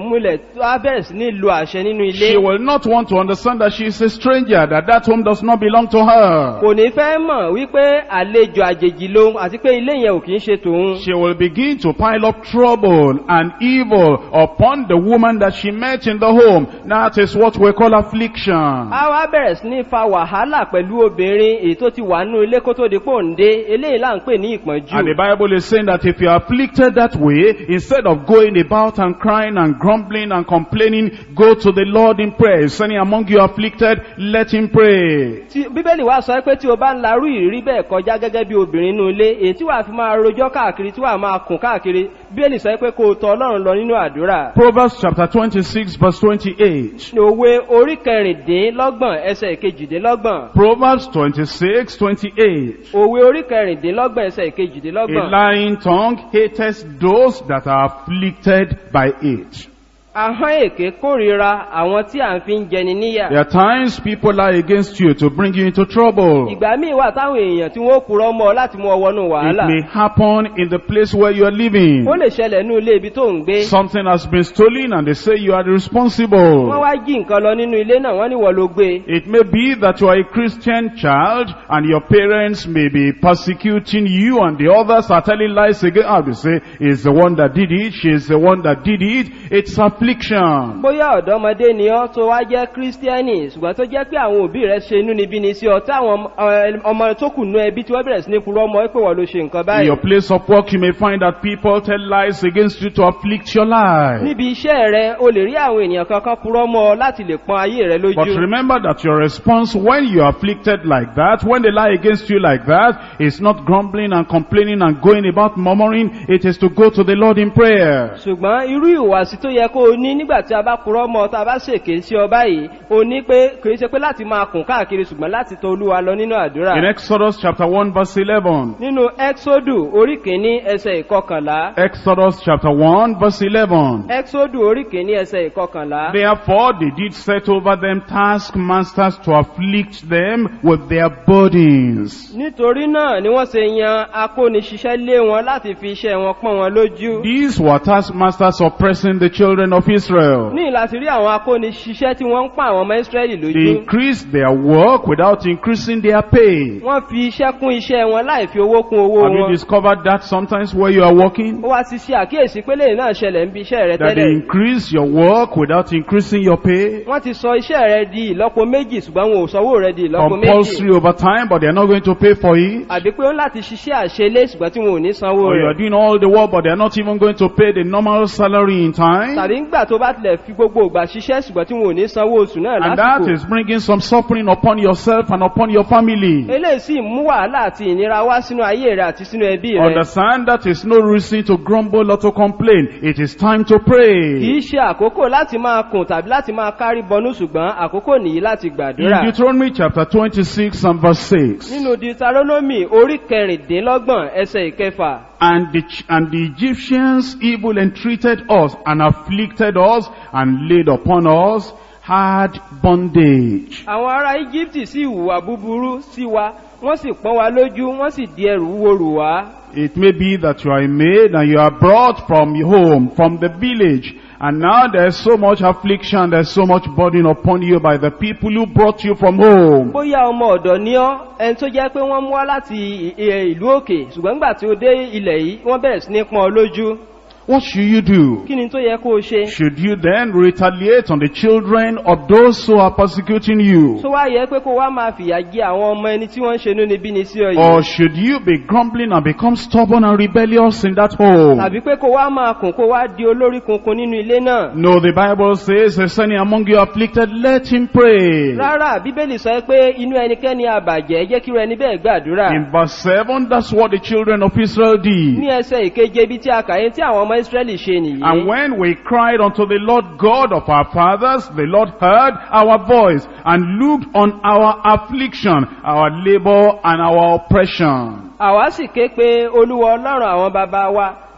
múlẹ̀ tó á bẹ̀rẹ̀ sí ní lo àṣẹ nínú ilé She will not want to understand that she is a stranger, that that home does not belong to her. kò ní fẹ́ mọ̀ wípé àlejò àjèjì lòun àti pé ilé yẹn ò kì í ṣe tòun She will begin to pile up trouble and evil upon the woman that she met in the home. That is what we call affliction. a wá bẹ̀rẹ̀ sí ní fa wàhálà pẹ̀lú obìnrin èyí tó ti wà nínú ilé kó tó di pò ń dé eléyìí là ń pè ní ìpọ́njú And the Bible is saying that if you are afflicted that way, instead of going about and crying and grumbling and complaining, go to the Lord in prayer. Is any among you afflicted? Let him pray. tí bíbélì wá sọ pé tí o bá ń larú ìrírí bẹ́ẹ̀ kọjá gẹ́gẹ́ bí obìnrin nínú ilé èyí tí wàá fi máa rojọ́ káàkiri tí wàá máa kùn káàkiri bíbélì sọ pé kó o tọ ọlọ́run lọ nínú àdúrà Proverbs chapter 26 verse 28. òwe orí kẹrìndínlọ́gbọ̀n ẹsẹ̀ kejìdínlọ́gbọ̀n Proverbs 26, 28. òwe orí kẹrìndínlọ́gbọ̀n ẹsẹ̀ A kejìdínlọ́gbọ̀n lying tongue hateth those that are afflicted by it. ahọ́n èké kórìíra àwọn tí à ń fi ń jẹni níyà There are times people lie against you to bring you into trouble. ìgbà míì wà táwọn èèyàn tí wọ́n kúrọ́ mọ́ ọ láti mú ọ wọnú It wàhálà may happen in the place where you are living. ó lè ṣẹlẹ̀ ní ilé ibi tó ń gbé Something has been stolen and they say you are wọ́n responsible. wá jí nǹkan lọ nínú ilé náà wọ́n ní wọ́n ló gbé It may be that you are a Christian child and your parents may be persecuting you and the others are telling lies again. How they say, is the one that did it, she is the one that did it. It's affliction. bóyá ọ̀dọ́mọdé ni ọ́ tó wá jẹ́ kírísítíẹ́nì ṣùgbọ́n tó jẹ́ pé àwọn òbí rẹ̀ ṣe inú níbí ni sí ọ tí àwọn ọmọ- ọmọ tó kù nú ẹbí tí wọ́n bẹ̀rẹ̀ sí ní purọ́ mọ́ pé wọ́n ló ṣe nǹkan In báyìí your place of work, you may find that people tell lies against you to afflict your life. níbi iṣẹ́ rẹ o lè rí àwọn ènìyàn kankan purọ́ mọ́ ọ láti lè pọn ayé rẹ But lójú remember that your response when you are afflicted like that, when they lie against you like that, is not grumbling and complaining and going about murmuring. It is to go to the Lord in prayer. ṣùgbọ́n irú ìwàsí tó yẹ kó o ní nígbà tí a bá purọ́ mọ́ ọ tá a bá ṣèké sí ọ báyìí o ní pé kì í ṣe pé láti máa kùn káàkiri ṣùgbọ́n láti tọ olúwa lọ nínú àdúrà In Exodus chapter 1 verse 11. nínú exodu orí kìíní ẹsẹ̀ ìkọkànlá Exodus chapter 1 verse 11. exodu orí kìíní ẹsẹ̀ ìkọkànlá Therefore they did set over them taskmasters to afflict them with their burdens. nítorí náà ni wọ́n ṣe yan akóniṣiṣẹ́ lé wọn láti fi iṣẹ́ wọn pọ́n wọn lójú These were taskmasters oppressing the children of Israel. ní láti rí àwọn akóniṣiṣẹ́ tí wọ́n ń pa àwọn ọmọ israẹli They lójú increased their work without increasing their pay. wọ́n fi iṣẹ́ kún iṣẹ́ wọn láì fi owó kún owó Have you wọn discovered that sometimes where you are working? ó wá ti ṣe àkíyèsí pé lẹ́yìn náà ṣẹlẹ̀ ń bí iṣẹ́ rẹ That they tẹ́lẹ̀ increase your work without increasing your pay? wọ́n ti sọ iṣẹ́ rẹ di ìlọ́po méjì ṣùgbọ́n wọn ò sanwó rẹ di ìlọ́po méjì Compulsory overtime, but they are not going to pay for it? àbí pé ó ń láti ṣiṣẹ́ àṣelé ṣùgbọ́n tí wọn ò ní sanwó Or you are rẹ̀ doing all the work, but they are not even going to pay the normal salary in time? tàbí ńgbà tó bá tilẹ̀ fi gbogbo ìgbà ṣiṣẹ́ ṣùgbọ́n tí wọn ò ní sanwó oṣù náà And that lásìkò is bringing some suffering upon yourself and upon your family. eléyìí sì mú wàhálà àti ìnira wá sínú ayé rẹ àti sínú ẹbí rẹ Understand that is no reason to grumble or to complain. It is time to pray. kìí ṣe àkókò láti máa kùn tàbí láti máa kárí bọnú ṣùgbọ́n àkókò nìyí láti In gbàdúrà Deuteronomy chapter 26 and verse 6. nínú deuteronomy orí kẹrìndínlọ́gbọ̀n ẹsẹ̀ ìkẹfà And the, Ch- and the Egyptians evil entreated us and afflicted us and laid upon us hard bondage. àwọn ará íjíbítì sì hùwà búburú sí wa wọ́n sì pọ́n wa lójú wọ́n sì di ẹrù wúwo rù wá It may be that you are a maid and you are brought from home, from the village, and now there's so much affliction, there's so much burden upon you by the people who brought you from home. bóyá ọmọ ọ̀dọ̀ ní ọ́ ẹni tó jẹ́ pé wọ́n mú wá láti i- i- ìlú òkè ṣùgbọ́n nígbà tí ó dé ilẹ̀ yìí wọ́n bẹ̀rẹ̀ sí ní pọ́n ọ lójú What should you do? kí ni tó yẹ kó o ṣe Should you then retaliate on the children of those who are persecuting you? tó wá yẹ pé kó wá máa fìyà jẹ àwọn ọmọ ẹni tí wọ́n ń ṣe níbi ní sí ọ Or yìí should you be grumbling and become stubborn and rebellious in that home? tàbí pé kó wá máa kùn kó wá di olórí kunkun nínú ilé náà No, the Bible says, is any among you afflicted, let him pray. rárá bíbélì sọ pé inú ẹnikẹ́ni àbàjẹ́ jẹ́ kí irú ẹni bẹ́ẹ̀ gbàdúrà In verse 7, that's what the children of Israel did. ní ẹsẹ̀ ìkeje ibi tí a kà yẹn tí àwọn ọmọ israẹli ṣe nìyí And when we cried unto the Lord God of our fathers, the Lord heard our voice and looked on our affliction, our labor and our oppression. àwa sì ké pe olúwa ọlọ́run àwọn bàbá wa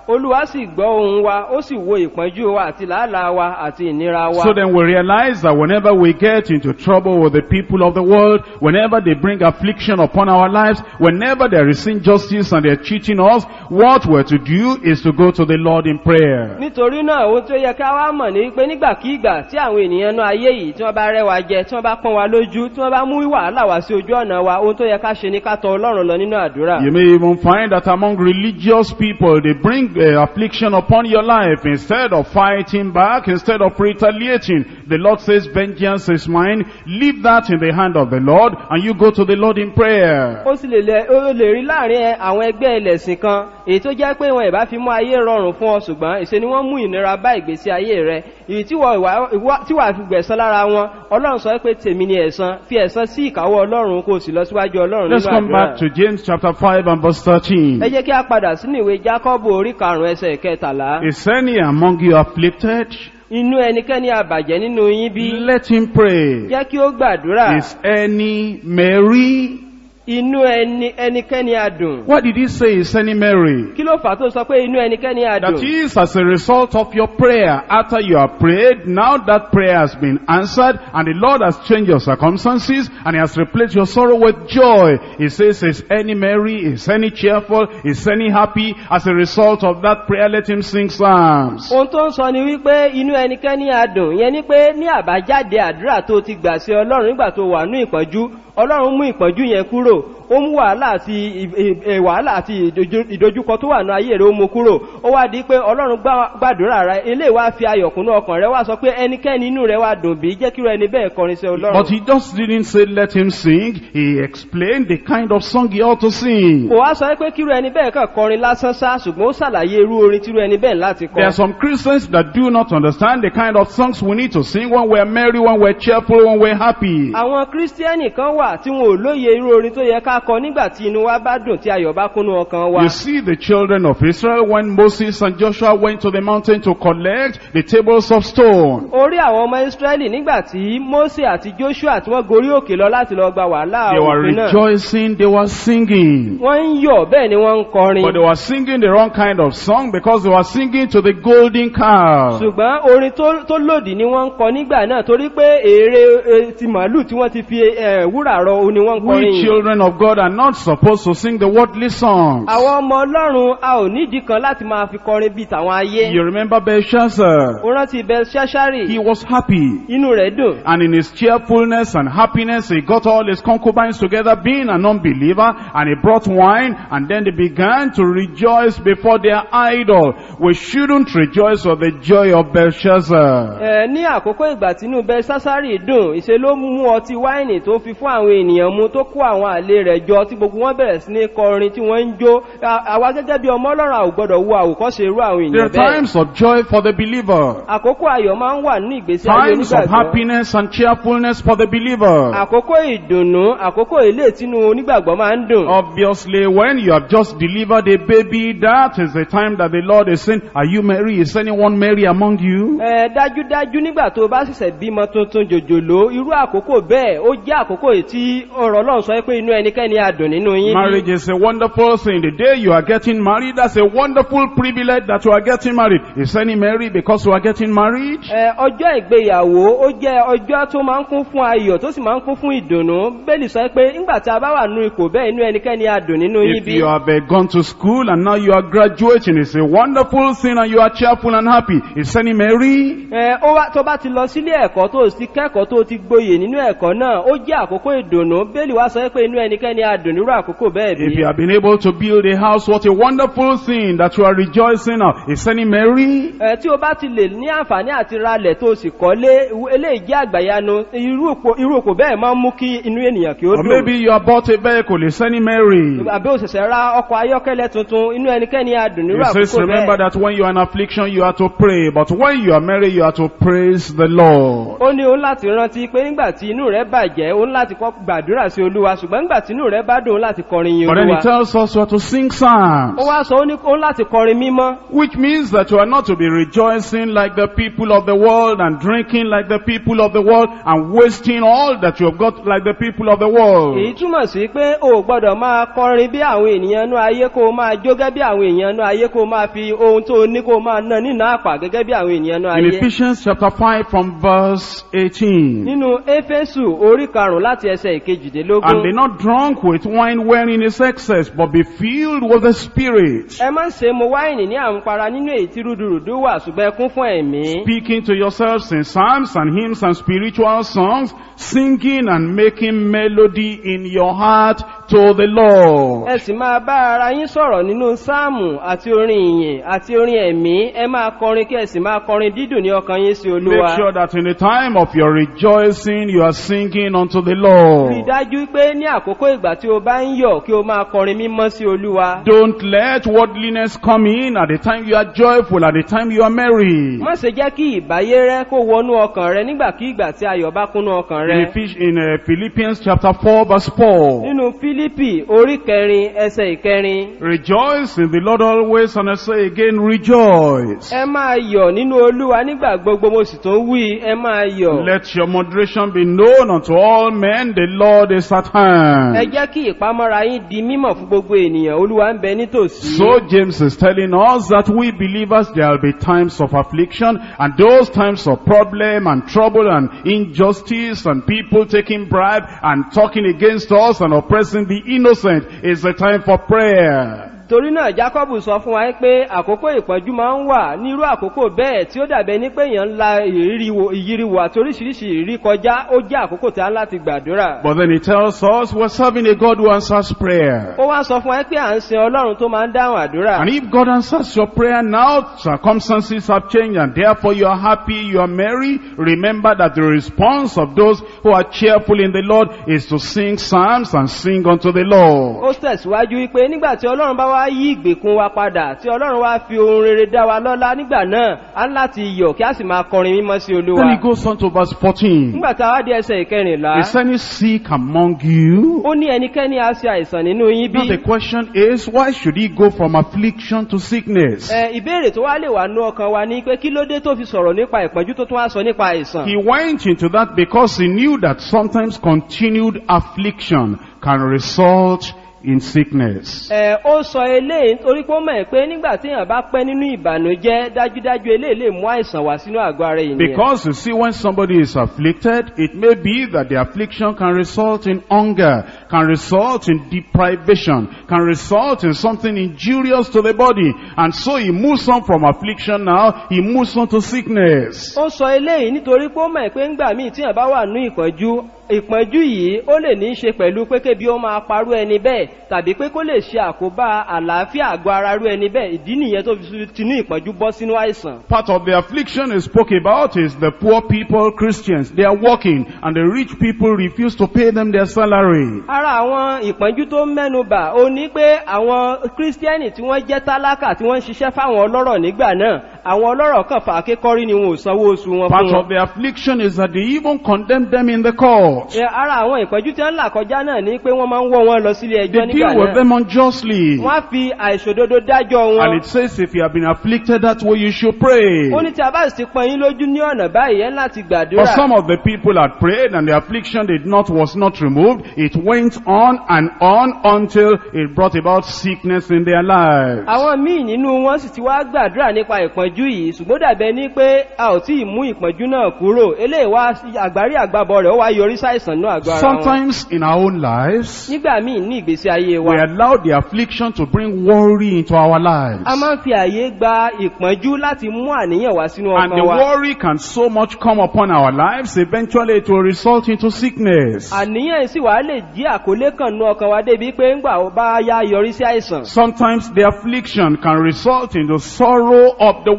olúwa sì gbọ́ ohun wa ó sì wo ìpọ́njú wa àti làálàá wa àti ìnira wa. So then we realize that whenever we get into trouble with the people of the world, whenever they bring affliction upon our lives, whenever there is injustice and they're cheating us, what we're to do is to go to the Lord in prayer. nítorí náà ohun tó yẹ ká wá mọ̀ ní pé nígbàkígbà tí àwọn ènìyàn náà ayé yìí tí wọ́n bá rẹ́ wa jẹ tí wọ́n bá pọ́n wa lójú tí wọ́n bá mú wàhálà wá sí ojú ọ̀nà wa ohun tó yẹ ká ṣe ni ká tọ ọlọ́run lọ nínú àdúrà. You may even find that among religious people, they bring uh, affliction upon your life instead of fighting back, instead of retaliating. The Lord says, vengeance is mine. Leave that in the hand of the Lord and you go to the Lord in prayer. ó sì lè lẹ ó lè rí láàrin ẹ- àwọn ẹgbẹ́ ẹlẹ́sìn kan èyí tó jẹ́ pé wọn ìbá fi mú ayé rọrùn fún ọ ṣùgbọ́n ìṣe ni wọ́n mú ìnira bá ìgbésí ayé rẹ èyí tí wọ́n ìwà- ìwà- tí wàá fi gbẹ̀san lára wọn ọlọ́run sọ pé tèmi ni ẹ̀san fi ẹ̀san sí ìkáwọ́ ọlọ́run kó o sì lọ síwájú ọlọ́run Let's nínú come àdúrà. back to James chapter 5 and verse 13. ẹ jẹ́ kí a padà sínú ìwé jákọ́bù orí karùn-ún ẹsẹ̀ kẹtàlá Is any among you afflicted? inú ẹnikẹ́ni àbàjẹ́ nínú yín bí Let him pray. jẹ́ kí ó gbàdúrà Is any merry? inú ẹni ẹnikẹ́ni adùn What did he say is any merry? kí ló fà á tó sọ pé inú ẹnikẹ́ni That adùn is as a result of your prayer. After you have prayed, now that prayer has been answered and the Lord has changed your circumstances and he has replaced your sorrow with joy. He says, is any merry? Is any cheerful? Is any happy? As a result of that prayer, let him sing psalms. ohun tó ń sọ ni wípé inú ẹnikẹ́ni adùn yẹn ni pé ní àbájáde àdúrà tó ti gbà sí ọlọ́run nígbà tó wà ní ìpọ́njú ọlọ́run mú ìpọ́njú yẹn kúrò ó mú wàhálà àti ì- ì- ì- wàhálà àti ìdojú- ìdojúkọ tó wà ní ayé rẹ̀ ó mú kúrò ó wá di pé ọlọ́run gbá- gbàdúrà rẹ eléyìí wá fi ayọ̀kúnú ọkàn rẹ wá sọ pé ẹnikẹ́ni inú rẹ wá dùn bí jẹ́ kí irú ẹni bẹ́ẹ̀ kọrin sí ọlọ́run But he just didn't say let him sing. He explained the kind of song he ought to sing. kò wá sọ pé kí irú ẹni bẹ́ẹ̀ kàn kọrin lásán sá ṣùgbọ́n ó ṣàlàyé irú orin tí irú ẹni bẹ́ẹ̀ láti kọ There are some Christians that do not understand the kind of songs we need to sing when we're merry, when we're cheerful, when we're happy. àwọn kírísítíẹ́nì kan wà tí wọn ò lóye irú orin tó yẹ ká kọ nígbà tí inú wa bá dùn tí ayọ̀ bá kúnnú ọkàn wa You see the children of Israel when Moses and Joshua went to the mountain to collect the tables of stone. orí àwọn ọmọ israẹli nígbà tí mose àti joshua tí wọ́n gorí òkè lọ láti lọ gba wàhálà They were òfin náà rejoicing, they were singing. wọ́n ń yọ̀ bẹ́ẹ̀ ni wọ́n ń kọrin But they were singing the wrong kind of song because they were singing to the golden calf. ṣùgbọ́n orin tó- tó lòdì ni wọ́n ń kọ nígbà náà torí pé èrè eh, ti màálù tí wọ́n ti fi eh, wúrà rọ òun ni wọ́n ń kọrin We yìí. children of God are not supposed to sing the worldly songs. àwọn ọmọ ọlọ́run a ò nídìí kan láti máa fi kọrin bíi tàwọn ayé You remember Belshazzar? ó rántí bẹ ṣáṣárì He was happy. inú rẹ̀ dùn And in his cheerfulness and happiness, he got all his concubines together, being an unbeliever, and he brought wine, and then they began to rejoice before their idol. We shouldn't rejoice with the joy of Belshazzar. Ẹ, ní àkókò ìgbà tínú bẹ sásárì dùn ìṣe ló mú ọtí wáìnì tó fi fún àwọn ènìyàn mu tó kó àwọn àlè rẹ̀ jọ tí gbogbo wọn bẹ̀rẹ̀ sí ní kọrin tí wọ́n ń jó À- àwa gẹ́gẹ́ bí ọmọ ọlọ́run a ò gbọ́dọ̀ wo àwòkọ́ṣe irú àwọn There are ènìyàn bẹ́ẹ̀ times of joy for the believer, àkókò ayọ̀ máa ń wà nínú ìgbésí ayé times of onígbàgbọ́ happiness and cheerfulness for the believer. àkókò ìdùnnú àkókò ilé tínú onígbàgbọ́ máa ń dùn Obviously, when you have just delivered a baby, that is the time that the Lord is saying, Are you merry? Is anyone merry among you? Ẹ, dájúdájú nígbà tó bá ṣẹ̀ṣẹ̀ bímọ tuntun jòjòló irú àkókò bẹ́ẹ̀ ó jẹ́ àkókò èyí tí ọ̀rọ̀ ọlọ́run sọ pé inú ẹnikẹ́ni adùn nínú yín bí. Marriage is a wonderful thing. The day you are getting married, that's a wonderful privilege that you are getting married. Is any merry because you are getting married? Ẹ, ọjọ́ ìgbéyàwó ó jẹ́ ọjọ́ tó máa ń kún fún ayọ̀ tó sì máa ń kún fún ìdùnnú bẹ́ẹ̀lì sọ pé nígbà tí a bá wà nínú ipò bẹ́ẹ̀ inú ẹnikẹ́ni adùn nínú yín If bí. you have uh, gone to school and now you are graduating, it's a wonderful thing and you are cheerful and happy. Is any merry? Ẹ, ó wá- tó bá ti lọ sílé ẹ̀kọ́ tó sì kẹ́kọ̀ọ́ tó ti gboyè nínú ẹ̀kọ́ náà ó jẹ́ àkókò ìdùnnú bẹ́ẹ̀lì wá sọ pé inú ẹnikẹ́ni adùn nírú àkókò bẹ́ẹ̀ If bí. you have been able to build a house, what a wonderful thing that you are rejoicing of. Is any merry? Ẹ, tí o bá ti lè ní àǹfààní àti ralẹ̀ tó sì kọ́lé eléyìí jẹ́ àgbàyanu irú òpó- irú òpó bẹ́ẹ̀ máa ń mú kí inú ènìyàn kí ó Or dùn. maybe you have bought a vehicle. Is any merry? àbí òṣìṣẹ́ ra ọkọ̀ ayọ́kẹ́lẹ́ tuntun inú ẹnikẹ́ni adùn nírú It says, àkókò remember bẹ́ẹ̀. that when you are in affliction, you are to pray. But when you are merry, you are to praise the Lord. ó ní òun láti rántí pé nígbà tí inú rẹ̀ bàjẹ́ òun láti kọ́ kọ gbàdúrà sí olúwa ṣùgbọ́n nígbà tínú rẹ bá dùn láti kọrin yin But then he olúwa tells us we are to sing psalms. ó wá sọ ó ní ó ní láti kọrin mímọ́ Which means that you are not to be rejoicing like the people of the world and drinking like the people of the world and wasting all that you have got like the people of the world. èyí túmọ̀ sí pé o ò gbọ́dọ̀ máa kọrin bí àwọn ènìyàn inú ayé kó o máa jó gẹ́gẹ́ bí àwọn èèyàn inú ayé kó o máa fi ohun tó o ní kó o máa ná nínú àpà gẹ́gẹ́ bí àwọn ènìyàn inú In ayé Ephesians chapter 5 from verse 18. nínú éfésù orí karùn-ún láti ẹsẹ̀ And be ìkejìdínlógún not drunk with wine wherein is excess, but be filled with the Spirit. ẹ má ṣe mu wáìnì ní àmupara nínú èyí tí rúdurùdu wà ṣùgbọ́n ẹ kún fún ẹ̀mí Speaking to yourselves in psalms and hymns and spiritual songs, singing and making melody in your heart to the Lord. ẹ sì máa bá ara yín sọ̀rọ̀ nínú sáàmù àti orin ìyìn àti orin ẹ̀mí ẹ máa kọrin kí ẹ sì máa kọrin dídùn ní ọkàn yín sí Make olúwa sure that in the time of your rejoicing, you are singing unto the rí Lord. dájú pé ní àkókò ìgbà tí o bá ń yọ̀ kí o máa kọrin mímọ́ sí olúwa Don't let worldliness come in at the time you are joyful, at the time you are merry. má ṣe jẹ́ kí ìbáyé rẹ kó wọnú ọkàn rẹ nígbàkígbà tí ayọ̀ bá kúnnú ọkàn In, rẹ Ephes- in uh, Philippians chapter 4 verse 4. nínú fílípì orí kẹrin ẹsẹ̀ ìkẹrin Rejoice in the Lord always, and I say again, rejoice. ẹ máa yọ̀ nínú olúwa nígbà gbogbo mo sì tún wí ẹ máa yọ̀ Let your moderation be known unto all men, the Lord is at ẹ hand. jẹ́ kí ìpamọ́ra yín di mímọ̀ fún gbogbo ènìyàn olúwa ń bẹ nítòsí. So James is telling us that we believers, there will be times of affliction, and those times of problem and trouble and injustice and people taking bribe and talking against us and oppressing the innocent is the time for prayer. torí náà jacob sọ fún wa pé àkókò ìpọ́njú máa ń wà nírú àkókò bẹ́ẹ̀ tí ó dàbẹ́ ní pé èèyàn ń la ìrírí wo- ìyíriwò àti oríṣiríṣi ìrírí kọjá ó jẹ́ àkókò tí a ń láti gbàdúrà. But then he tells us we're serving a God who answers prayer. ó wá sọ fún wa pé à ń sin ọlọ́run tó máa ń dáhùn àdúrà. And if God answers your prayer now, circumstances have changed and therefore you are happy, you are merry, remember that the response of those who are cheerful in the Lord is to sing psalms and sing unto the Lord. ó tẹ̀síwájú wípé nígbà tí ọlọ́run bá wá yí ìgbèkùn wa padà tí ọlọ́run wá fi ohun rere dá wa lọ́lá nígbà náà á ń láti yọ̀ kí a sì máa kọrin mímọ́ sí Then he olúwa. goes on to verse 14. nígbà tá a wá di ẹsẹ̀ ìkẹrìnlá Is any sick among you? ó ní ẹnikẹ́ni á ṣe àìsàn nínú yín Now bí. the question is, why should he go from affliction to sickness? Ẹ, ìbéèrè tó wá lè wà nú ọkàn wa ní pé kí ló dé tó fi sọ̀rọ̀ nípa ìpọ́njú tó tún wá sọ nípa àìsàn. He went into that because he knew that sometimes continued affliction can result in sickness. Ẹ, ó sọ eléyìí torí pé ó mọ̀ pé nígbà tí èèyàn bá pẹ́ nínú ìbànújẹ́ dájúdájú eléyìí lè mú àìsàn wá sínú àgọ́ ara ènìyàn. Because you see, when somebody is afflicted, it may be that the affliction can result in hunger, can result in deprivation, can result in something injurious to the body. And so he moves on from affliction now, he moves on to sickness. ó sọ eléyìí nítorí pé ó mọ̀ pé ńgbà míì tí èèyàn bá wà nú ìpọ́njú ìpọ́njú yìí ó lè ní í ṣe pẹ̀lú pé kébi ó máa parú ẹni bẹ́ẹ̀ tàbí pé kó lè ṣe àkóbá àlàáfíà àgọ́ ara rú ẹni bẹ́ẹ̀ ìdí nìyẹn tó fi tinú ìpọ́njú bọ́ sínú àìsàn. Part of the affliction he spoke about is the poor people, Christians. They are working and the rich people refuse to pay them their salary. ara àwọn ìpọ́njú tó mẹ́nu bà ó ní pé àwọn kírísítíẹ́nì tí wọ́n jẹ́ tálákà tí wọ́n ń ṣiṣẹ́ fáwọn ọlọ́rọ̀ nígbà náà àwọn ọlọ́rọ̀ kan fà kékọ́rí ni wọn ò sanwó oṣù wọn Part fún of wọn. the affliction is that they even condemn them in the court. Ẹ, ara àwọn ìpọ́njú tí wọ́n ń là kọjá náà ní pé wọ́n máa ń wọ́ wọn lọ sílé ẹjọ́ They nígbà deal with náà. them unjustly. wọ́n á fi àìṣòdodo dájọ́ wọn. And it says if you have been afflicted, that's what you should pray. ó ní tí a bá sì pọn yín lójú ní ọ̀nà báyìí ẹ́ láti But gbàdúrà. some of the people had prayed and the affliction did not, was not removed. It went on and on until it brought about sickness in their lives. àwọn míì nínú wọn sì ti wá gbàdúrà nípa ìpọ́njú yìí ṣùgbọ́n dàbẹ́ ní pé a ò tí ì mú ìpọ́njú náà kúrò eléyìí wá àgbárí àgbàbọ̀ rẹ̀ ó wá yọrí sáìsàn náà àgọ́ ara wọn. Sometimes in our own lives, nígbà míì ní ìgbésí ayé we wa allow the affliction to bring worry into our lives. a máa ń fi àyè gba ìpọ́njú láti mú àníyàn wá sínú And the ọkàn wa. worry can so much come upon our lives, eventually it will result into sickness. àníyàn sì wá lè jí àkólé kan nú ọkàn wa débi pé ńgbà ó bá yá yọrí sí àìsàn. Sometimes the affliction can result in the sorrow of the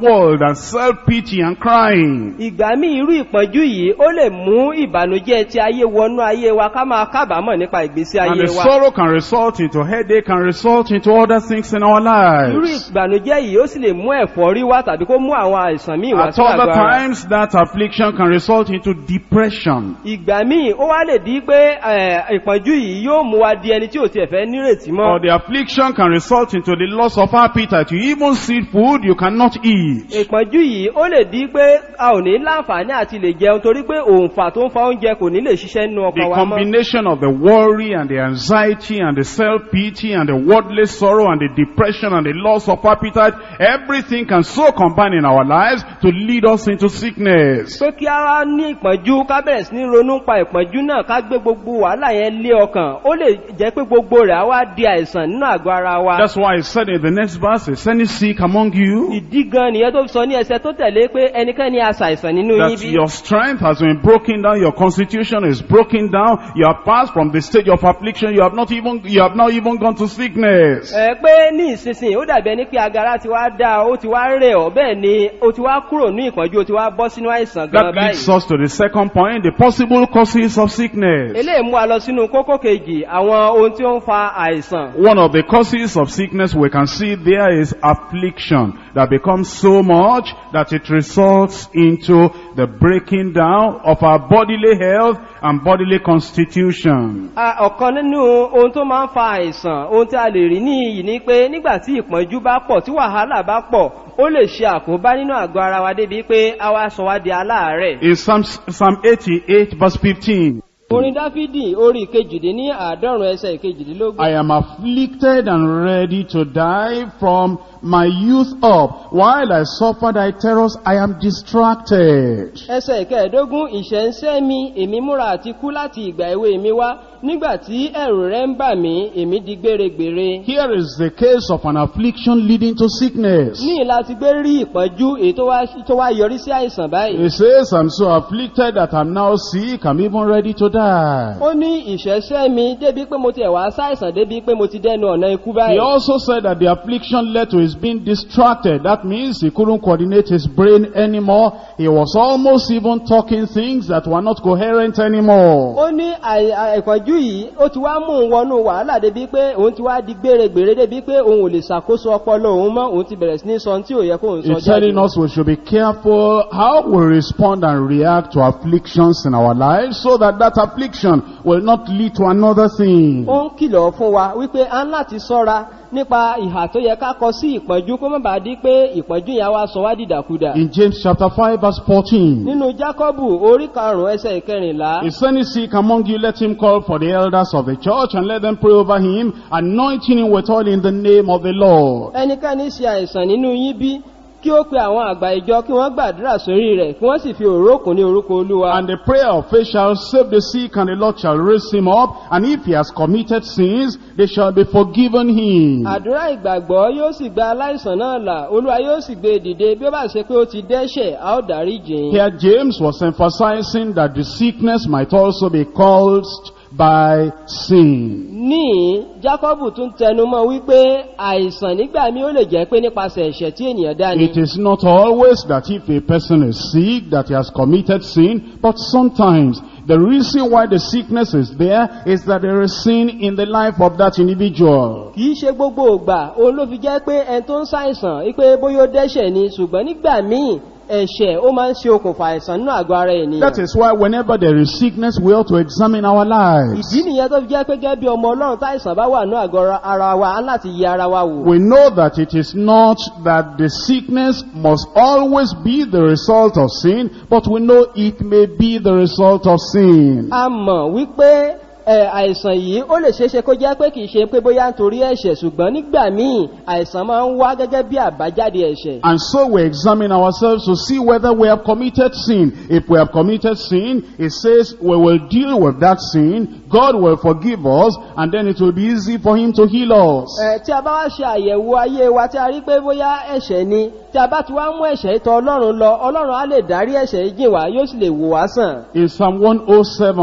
world and self-pity and crying. ìgbà míì irú ìpọ́njú yìí ó lè mú ìbànújẹ́ ti ayé wọnú ayé wa ká máa kábàámọ̀ nípa ìgbésí And ayé the wa sorrow can result into headache, can result into other things in our irú lives. ìbànújẹ́ yìí ó sì lè mú ẹ̀fọ́rí wá tàbí kó mú àwọn àìsàn míì wá At sí other àgọ́ ara times, that affliction can result into depression. ìgbà míì ó wá lè di pé ẹ̀, ìpọ́njú yìí yóò mú wa di ẹni tí ò tiẹ̀ fẹ́ nírètí mọ́ Or the affliction can result into the loss of appetite. You even see food you cannot eat. ìpọ́njú yìí ó lè di pé a ò ní láǹfààní àti lè jẹun torí pé òǹfà tó ń fa oúnjẹ kò ní lè ṣiṣẹ́ nínú The ọkàn wa mọ́ combination of the worry and the anxiety and the self-pity and the worldly sorrow and the depression and the loss of appetite, everything can so combine in our lives to lead us into sickness. pé kí a wá ní ìpọ́njú ká bẹ̀rẹ̀ sí ní ronú pa ìpọ́njú náà ká gbé gbogbo wàhálà yẹn lé ọkàn ó lè jẹ́ pé gbogbo rẹ̀ á wá di àìsàn nínú àgọ́ ara wa That's why I said in the next verse, is any sick among you? ìdí gan nìyẹn tó fi sọ ní ẹsẹ tó tẹ̀lé pé ẹnikẹ́ni aṣàìsàn nínú yín That bí your strength has been broken down, your constitution is broken down, you have passed from the stage of affliction, you have not even, you have not even gone to sickness. ẹ pé ní ìsinsìnyí ó dàbí ẹni pé agara ti wá dá ó ti wá rẹ̀ ọ́ bẹ́ẹ̀ ni ó ti wá kúrò ní ìpọ́njú ó ti wá bọ́ sínú àìsàn gan That leads báyìí us to the second point, the possible causes of sickness. eléyìí mú wa lọ sínú kókó kejì àwọn ohun tí ó ń fa àìsàn One of the causes of sickness we can see there is affliction that becomes so much that it results into the breaking down of our bodily health and bodily constitution. A- ọ̀kan nínú ohun tó máa ń fa àìsàn ohun tí a lè rí ní iyì ni pé nígbà tí ìpọ́njú bá pọ̀ tí wàhálà bá pọ̀ ó lè ṣe àkóbá nínú àgọ́ ara wa débi pé a wá sọ wá di aláàárẹ̀. In Psalm, Psalm 88 verse 15, orin dáfídì orí ìkejìdín ní àádọ́rùn ẹsẹ̀ ìkejìdínlógún. I am afflicted and ready to die from my youth up. While I suffer thy terrors, I am distracted. ẹsẹ̀ ìkẹẹ̀ẹ́dógún ìṣẹ́ ń sẹ́ mi èmi múra àti kú láti ìgbà èwe mi wá nígbà tí ẹ̀rù rẹ̀ ń bà mí èmi di gbèrègbèrè. Here is the case of an affliction leading to sickness. ní ìlà ti gbé rí ìpọ́njú èyí tó wá- tó wá yọrí sí àìsàn báyìí. He says, I'm so afflicted that I'm now sick, I'm even ready to die. ó ní ìṣẹ́ṣẹ́ mi débi pé mo ti ẹ̀wà sáìsàn débi pé mo ti dẹnu ọ̀nà ikú He báyìí. also said that the affliction led to his being distracted. That means he couldn't coordinate his brain anymore. He was almost even talking things that were not coherent anymore. ó ní àì- àì- ìpọ́njú yìí ó ti wá mú un wọnú wàhálà débi pé òun ti wá di gbèrègbèrè débi pé òun ò lè ṣàkóso ọpọlọ òun mọ́ òun ti bẹ̀rẹ̀ sí ní sọ ohun tí ò yẹ kó òun sọ He's telling jáde. us we should be careful how we respond and react to afflictions in our lives so that that affliction will not lead to another thing. ó ń kìlọ̀ fún wa wípé a ń láti sọ́ra nípa ìhà tó yẹ ká kọ sí ìpọ́njú kó má bàa di pé ìpọ́njú yẹn á wá sọ wá dìdàkudà. In James chapter 5 verse 14. nínú jákọ́bù orí karùn-ún ẹsẹ̀ ìkẹrìnlá Is any sick among you, let him call for the elders of the church and let them pray over him, anointing him with oil in the name of the Lord. ẹnikẹ́ni ṣe àìsàn nínú yín bí kí ó pe àwọn àgbà ìjọ kí wọ́n gbàdúrà sórí rẹ̀ kí wọ́n sì fi òróró kùn ní orúkọ olúwa. And the prayer of faith shall save the sick, and the Lord shall raise him up. And if he has committed sins, they shall be forgiven him. àdúrà ìgbàgbọ́ yóò sì gba aláìsàn náà là olúwa yóò sì gbé e dìde bí ó bá ṣe pé ó ti dẹ́ṣẹ̀ a ó dárí jìn. Here James was emphasizing that the sickness might also be caused by sin. ní jákọ́bù tún tẹnumọ́ wípé àìsàn nígbà mí ó lè jẹ́ pé nípasẹ̀ ẹ̀ṣẹ̀ tí ènìyàn dá ni. It is not always that if a person is sick that he has committed sin, but sometimes the reason why the sickness is there is that there is sin in the life of that individual. kì í ṣe gbogbo ògbà òun ló fi jẹ́ pé ẹni tó ń ṣàìsàn wípé bóyá ó dẹ́ṣẹ̀ ni ṣùgbọ́n nígbà míì ẹ̀ṣẹ̀ ó máa ń ṣe okùnfà àìsàn nínú àgọ́ ara ènìyàn. That is why whenever there is sickness, we ought to examine our lives. ìdí nìyẹn tó fi jẹ́ pé gẹ́gẹ́ bí ọmọ ọlọ́run táìsàn bá wà ní àgọ́ ara wa á láti yẹ ara wa wò. We know that it is not that the sickness must always be the result of sin, but we know it may be the result of sin. a mọ̀ wípé ẹ, àìsàn yìí ó lè ṣeéṣe kó jẹ́ pé kìí ṣe pé bóyá nítorí ẹ̀ṣẹ̀ ṣùgbọ́n nígbà míì àìsàn máa ń wá gẹ́gẹ́ bí àbájáde ẹ̀ṣẹ̀. And so we examine ourselves to see whether we have committed sin. If we have committed sin, it says we will deal with that sin, God will forgive us, and then it will be easy for Him to heal us. Ẹ, tí a bá wá ṣe àyẹ̀wò ayé wa tí a rí pé bóyá ẹ̀ṣẹ̀ ni tí a bá ti wá mú ẹ̀ṣẹ̀ ìtọ̀ ọlọ́run lọ ọlọ́run á lè dárí ẹ̀ṣẹ̀ yìí jìn wá yóò sì lè wò wá sàn. In Psalm 107,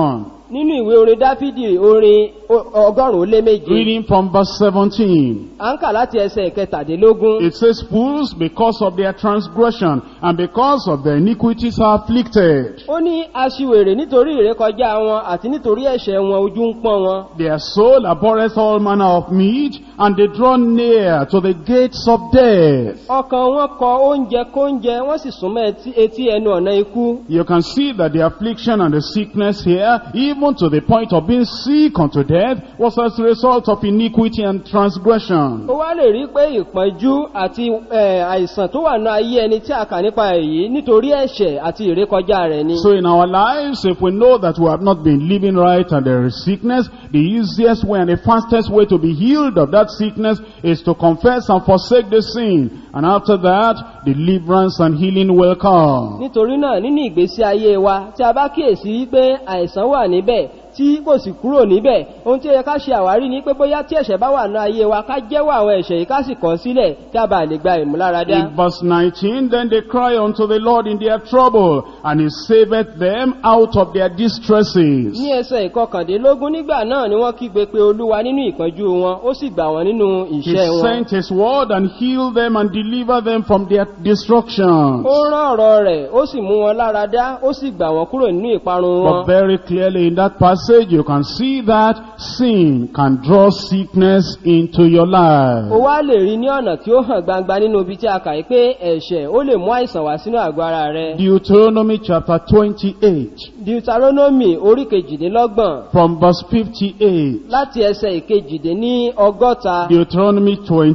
nínú ìwé orin dáfídì orin o- ọgọ́rùn-ún ó lé méje Reading from verse 17. à ń kà láti ẹsẹ̀ ìkẹtàdínlógún It says, Fools, because of their transgression and because of their iniquities are afflicted. ó ní aṣiwèrè nítorí ìrékọjá wọn àti nítorí ẹ̀ṣẹ̀ wọn ojú ń pọ́n wọn Their soul abhorreth all manner of meat, and they draw near to the gates of death. ọkàn wọn kọ oúnjẹ kóúnjẹ wọ́n sì súnmọ́ etí- etí ẹnu ọ̀nà ikú You can see that the affliction and the sickness here, even to the point of being sick unto death, was as a result of iniquity and transgression. ó wá lè rí pé ìpọ́njú àti eh, àìsàn tó wà ní ayé ẹni tí a kà nípa èyí nítorí ẹ̀ṣẹ̀ àti ìrékọjá rẹ̀ ni So in our lives, if we know that we have not been living right and there is sickness, the easiest way and the fastest way to be healed of that sickness is to confess and forsake the sin. And after that, deliverance and healing will come. nítorí náà nínú ìgbésí ayé wa tí a bá kíyèsí wípé àìsàn wà níbẹ̀ tí kò sì kúrò níbẹ̀ ohun tí ó yẹ ká ṣe àwárí ni pé bóyá tí ẹ̀ṣẹ̀ bá wà ní ayé wa ká jẹ́wọ́ àwọn ẹ̀ṣẹ̀ yìí ká sì kọ̀ sílẹ̀ kí a bá lè gba ìmúláradá In verse 19, then they cry unto the Lord in their trouble, and he saveth them out of their distresses. ní ẹsẹ̀ ìkọkàndínlógún nígbà náà ni wọ́n kígbe pé olúwa nínú ìpọ́njú wọn ó sì gbà wọ́n nínú He ìṣẹ́ wọn sent his word and healed them and delivered them from their destruction. ó rán ọ̀rọ̀ rẹ̀ ó sì mú wọn lára dá ó sì gbà wọ́n kúrò nínú ìparun wọn But very clearly in that passage, you can see that sin can draw sickness into your ó life. wá lè rí ní ọ̀nà tí ó hàn gbangba nínú ibi tí a kà í pé ẹ̀ṣẹ̀ ó lè mú àìsàn wá sínú àgọ́ ara rẹ̀ Deuteronomy chapter 28, deuteronomy orí kejìdínlọ́gbọ̀n from verse 58. láti ẹsẹ̀ ìkejìdíní ọgọ́ta Deuteronomy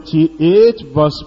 28, verse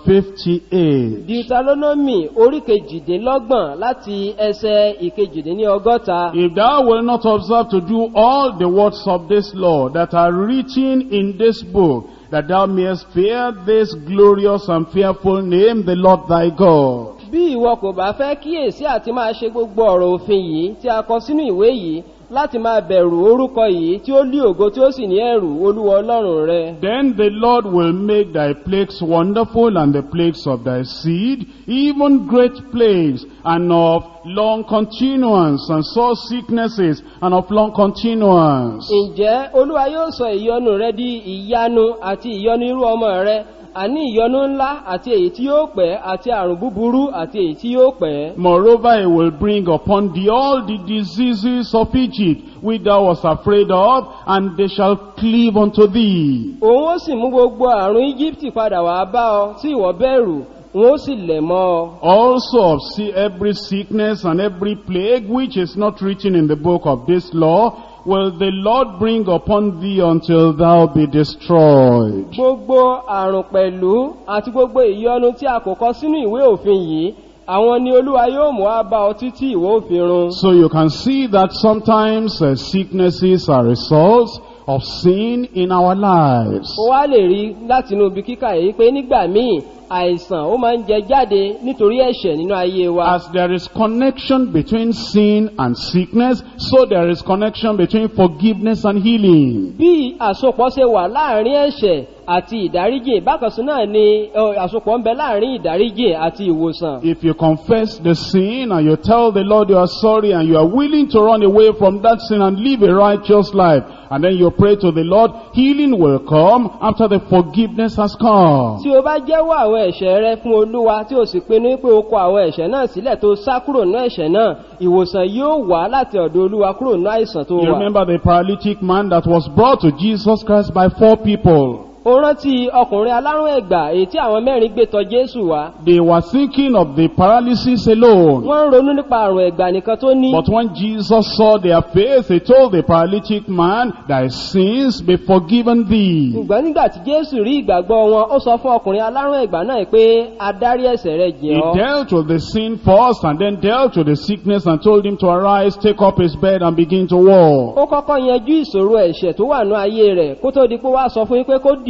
58. deuteronomy orí kejìdínlọ́gbọ̀n láti ẹsẹ̀ ìkejìdíní ọgọ́ta If thou wilt not observe to do all the words of this law that are written in this book, that thou mayest fear this glorious and fearful name, the Lord thy God. bí ìwọ kò bá fẹ́ kíyèsí àti máa ṣe gbogbo ọ̀rọ̀ òfin yìí tí a kọ sínú ìwé yìí láti máa bẹ̀rù orúkọ yìí tí ó lé ògo tí ó sì ní ẹ̀rù olúwa ọlọ́run rẹ Then the Lord will make thy plagues wonderful and the plagues of thy seed, even great plagues and of long continuance and sore sicknesses and of long continuance. ǹjẹ́ olúwa yóò sọ ìyọnu rẹ di ìyanu àti ìyọnu irú ọmọ rẹ àní ìyọnu ńlá àti èyí tí yóò pẹ́ àti àrùn búburú àti èyí tí yóò pẹ́ Moreover, he will bring upon thee all the diseases of Egypt, which thou wast afraid of, and they shall cleave unto thee. òun ó sì mú gbogbo àrùn íjíbítì padà wá bá ọ tí ìwọ bẹ̀rù wọn ó sì lẹ̀ mọ́ ọ Also of see every sickness and every plague which is not written in the book of this law, will the Lord bring upon thee until thou be destroyed. gbogbo àrùn pẹ̀lú àti gbogbo ìyọnu tí a kò kọ sínú ìwé òfin yìí àwọn ni olúwa yóò mú wá bá ọ títí ìwọ òfin run So you can see that sometimes uh, sicknesses are results of sin in our lives. ó wá lè rí látinú ibi kíkà yìí pé nígbà míì àìsàn ó máa ń jẹ jáde nítorí ẹ̀ṣẹ̀ nínú ayé wa As there is connection between sin and sickness, so there is connection between forgiveness and healing. bí àsopọ̀ ṣe wà láàrin ẹ̀ṣẹ̀ àti ìdáríjì bákan sí náà ni ọ, àsopọ̀ ń bẹ láàrin ìdáríjì àti ìwòsàn If you confess the sin and you tell the Lord you are sorry and you are willing to run away from that sin and live a righteous life, and then you pray to the Lord, healing will come after the forgiveness has come. tí o bá jẹ́wọ́ àwọn ẹ̀ṣẹ̀ rẹ fún olúwa tí o sì pinnu pé o kọ àwọn ẹ̀ṣẹ̀ náà sílẹ̀ tó sá kúrò ní ẹ̀ṣẹ̀ náà ìwòsàn yóò wá láti ọ̀dọ̀ olúwa kúrò ní àìsàn tó You wà. remember the paralytic man that was brought to Jesus Christ by four people. ó rántí ọkùnrin alárùn ẹ̀gbà èyí tí àwọn mẹ́rin gbé tọ jésù wá. They were thinking of the paralysis alone. wọ́n ń ronú nípa àrùn ẹ̀gbà nìkan tó ní. But when Jesus saw their faith, he told the paralytic man, thy sins be forgiven thee. ṣùgbọ́n nígbà tí jésù rí ìgbàgbọ́ wọn ó sọ fún ọkùnrin alárùn ẹ̀gbà náà pé adarí ẹ̀ṣẹ̀ rẹ jìn He ọ́. dealt with the sin first and then dealt with the sickness and told him to arise, take up his bed and begin to walk. ó kọ́kọ́ yanjú ìṣòro ẹ̀ṣẹ̀ tó wà ní ayé rẹ̀ kó tó di pé wá sọ fún yín pé kó dìde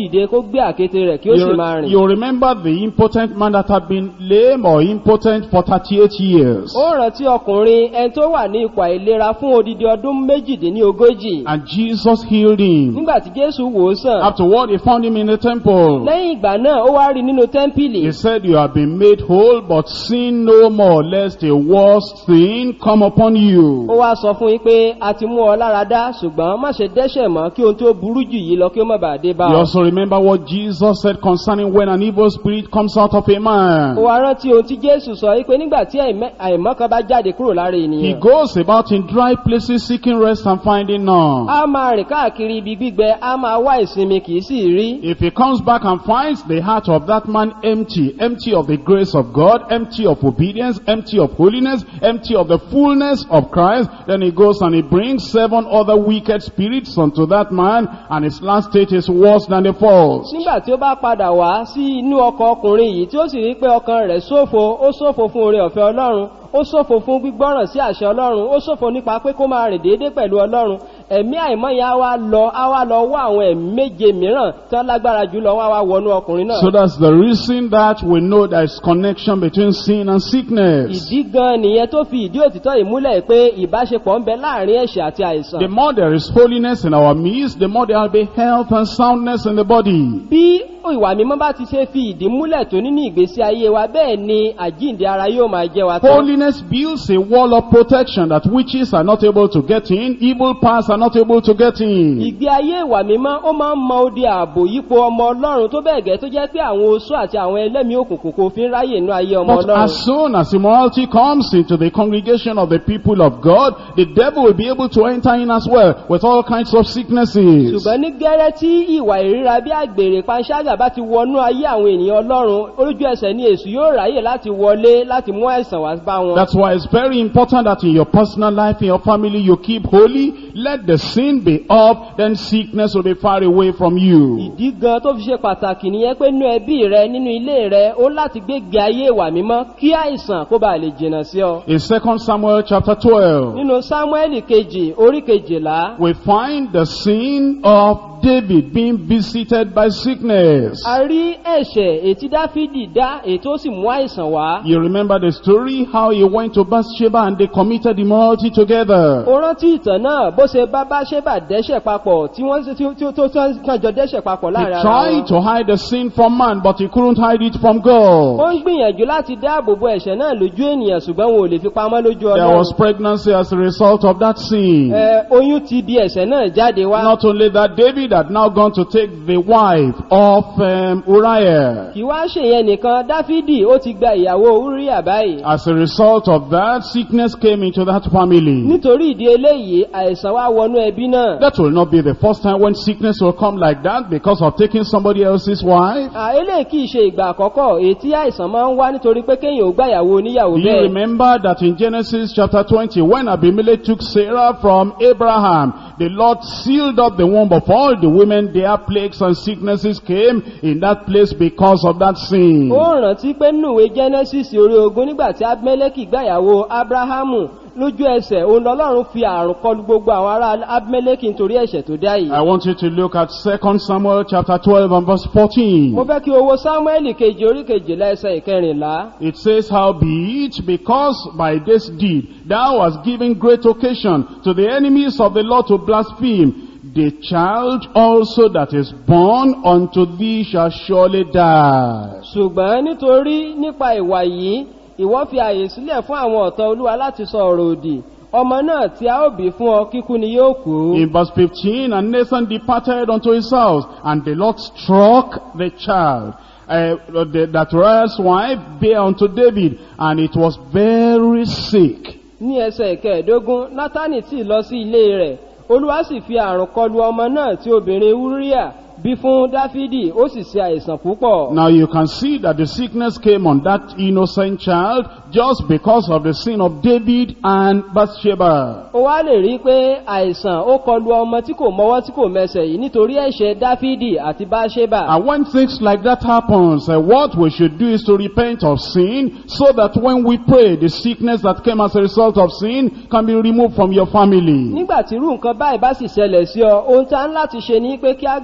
dìde kó gbé àkéte rẹ̀ kí ó sì máa You, rìn. you remember the impotent man that had been lame or impotent for 38 years. ó rántí ọkùnrin ẹni tó wà ní ipò àìlera fún odidi ọdún méjìdínlógójì And Jesus healed him. nígbà tí jésù wò ó sàn Afterward, he found him in the temple. lẹ́yìn ìgbà náà ó wá rí nínú tẹ́ḿpìlì He said, You have been made whole, but sin no more, lest a worse sin come upon ó you. wá sọ fún yín pé a ti mú ọ lára dá ṣùgbọ́n má ṣe dẹ́ṣẹ̀ mọ́ kí ohun tó burú jù yìí lọ kí ó má bàa dé bá You ọ. also remember what Jesus said concerning when an evil spirit comes out of a ó man. wá rántí ohun tí jésù sọ yìí pé nígbà tí àìmọ́ àìmọ́ kan bá jáde kúrò lára He ènìyàn goes about in dry places seeking rest and finding none. a máa rìn káàkiri ibi gbígbẹ a máa wá ìsinmi kì í sì rí If he comes back and finds the heart of that man empty, empty of the grace of God, empty of obedience, empty of holiness, empty of the fullness of Christ, then he goes and he brings seven other wicked spirits unto that man, and his last state is worse than the first. nígbà tí ó bá padà wá sí inú ọkọ̀ ọkùnrin yìí tí ó sì rí pé ọkàn rẹ̀ ṣófo ó ṣófo fún oore ọ̀fẹ́ ọlọ́run ó ṣófo fún gbígbọ́ràn sí àṣẹ ọlọ́run ó ṣófo nípa pé kó máa rìn déédéé pẹ̀lú ọlọ́run ẹ̀mí àìmọ́ yẹn á wá lọ á wá lọ wá àwọn ẹ̀mí méje mìíràn tí wọ́n lágbára jù lọ wọ́n á wá wọnú ọkùnrin náà So that's the reason that we know there is connection between sin and sickness. ìdí gan nìyẹn tó fi ìdí òtítọ́ yìí múlẹ̀ pé ìbáṣepọ̀ ń bẹ láàrin ẹ̀ṣẹ̀ àti àìsàn The more there is holiness in our midst, the more there will be health and soundness in the body. bí ìwà mímọ́ bá ti ṣe fi ìdí múlẹ̀ tó nínú ìgbésí ayé wa bẹ́ẹ̀ ni àjíǹde ara yóò máa jẹ́ wa tán Holiness builds a wall of protection that witches are not able to get in, evil powers are not able to get in. ìgbé ayé ìwà mímọ́ ó máa ń mọ odi ààbò yípo ọmọ ọlọ́run tó bẹ́ẹ̀ gẹ́ tó jẹ́ pé àwọn oṣó àti àwọn ẹlẹ́mìí òkùnkùn kò fi ń ráyè inú ayé ọmọ But ọlọ́run as soon as immorality comes into the congregation of the people of God, the devil will be able to enter in as well with all kinds of sicknesses. ṣùgbọ́n ní gẹ́rẹ́ tí ìwà ìríra bí àgbèrè panṣágà bá ti wọnú ayé àwọn ènìyàn ọlọ́run olójú ẹsẹ̀ ni èṣù yóò ráyè láti wọlé láti mú àìsàn wá bá wọn. That's why it's very important that in your personal life, in your family, you keep holy. Let the sin be up, then sickness will be far away from you. ìdí gan tó fi ṣe pàtàkì nìyẹn pé nínú ẹbí rẹ nínú ilé rẹ ó láti gbégbé ayé ìwà mímọ́ kí àìsàn kó bàa lè jìnnà sí ọ. In 2 Samuel chapter 12, nínú sámúẹ́lì kejì orí kejìlá we find the sin of David being visited by sickness. a rí ẹ̀ṣẹ̀ ètí dáfídì dá ètò sì mú àìsàn wá. You remember the story how he went to Bathsheba and they committed immorality together. ó rántí ìtàn náà bó ṣe bá bá ṣe bà dẹ́ṣẹ̀ papọ̀ tí wọ́n tí ó tí ó tó kàn jọ dẹ́ṣẹ̀ papọ̀ He láàrin ara tried wọn. to hide the sin from man, but he couldn't hide it from ó God. ń gbìyànjú láti dáàbò bo ẹ̀ṣẹ̀ náà lójú ènìyàn ṣùgbọ́n wọn ò lè fi pamọ́ lójú There was ọlọ́run. pregnancy as a result of that sin. Ẹ, oyún ti bí ẹ̀ṣẹ̀ náà jáde wá. Not only that, David had now gone to take the wife of um, Uriah. kì wá ṣèyẹn nìkan dáfídì ó ti gba ìyàwó uriah báyìí. As a result of that, sickness came into that family. nítorí ìdí eléyìí àìsàn wá wọnú ẹbí náà. That will not be the first time when sickness will come like that because of taking somebody else's wife. À, eléyìí kì í ṣe ìgbà àkọ́kọ́ èyí tí àìsàn máa ń wá nítorí pé kéèyàn ò gbàyàwó oníyàwó Do you bẹ́ẹ̀. remember that in Genesis chapter 20, when Abimelech took Sarah from Abraham, the Lord sealed up the womb of all the women, their plagues and sicknesses came in that place because of that sin. ó rántí pé nùwé genesis orí ogun nígbà tí abimeleki gbàyàwó abrahamu lójú ẹsẹ̀ òun lọ́lọ́run fi àrùn kọlu gbogbo àwọn ará abimeleki nítorí ẹ̀ṣẹ̀ tó dá yìí. I want you to look at 2 Samuel chapter 12 and verse 14. mo fẹ́ kí owó samuel kejì orí kejìlá ẹsẹ̀ ìkẹrìnlá. It says, Howbeit, because by this deed thou hast given great occasion to the enemies of the Lord to blaspheme, the child also that is born unto thee shall surely die. ṣùgbọ́n nítorí nípa ìwà yìí ìwọ fi àyè sílẹ̀ fún àwọn ọ̀tọ̀ olúwa láti sọ ọ̀rọ̀ òdì ọmọ náà tí a ó bí fún ọ kíkú ni yóò kú. In verse 15, and Nathan departed unto his house, and the Lord struck the child. Uh, the, that Uriah's wife bare unto David, and it was very sick. ní ẹsẹ̀ ìkẹẹ̀dógún nátánì tí lọ sí ilé rẹ̀ olúwa sì fi àrùn kọlu ọmọ náà tí obìnrin uriah bí fún dáfídì ó sì ṣe àìsàn púpọ̀. Now you can see that the sickness came on that innocent child just because of the sin of David and Bathsheba. ó wá lè rí i pé àìsàn ó kọlu ọmọ tí kò mọwọ́ tí kò mẹsẹ̀ yìí nítorí ẹ̀ṣẹ̀ dáfídì àti báṣẹ́bà. And when things like that happens, uh, what we should do is to repent of sin so that when we pray, the sickness that came as a result of sin can be removed from your family. nígbà tí irú nǹkan báyìí bá sì ṣẹlẹ̀ sí ọ ohun tá ń láti ṣe ni pé kí á gbàdúrà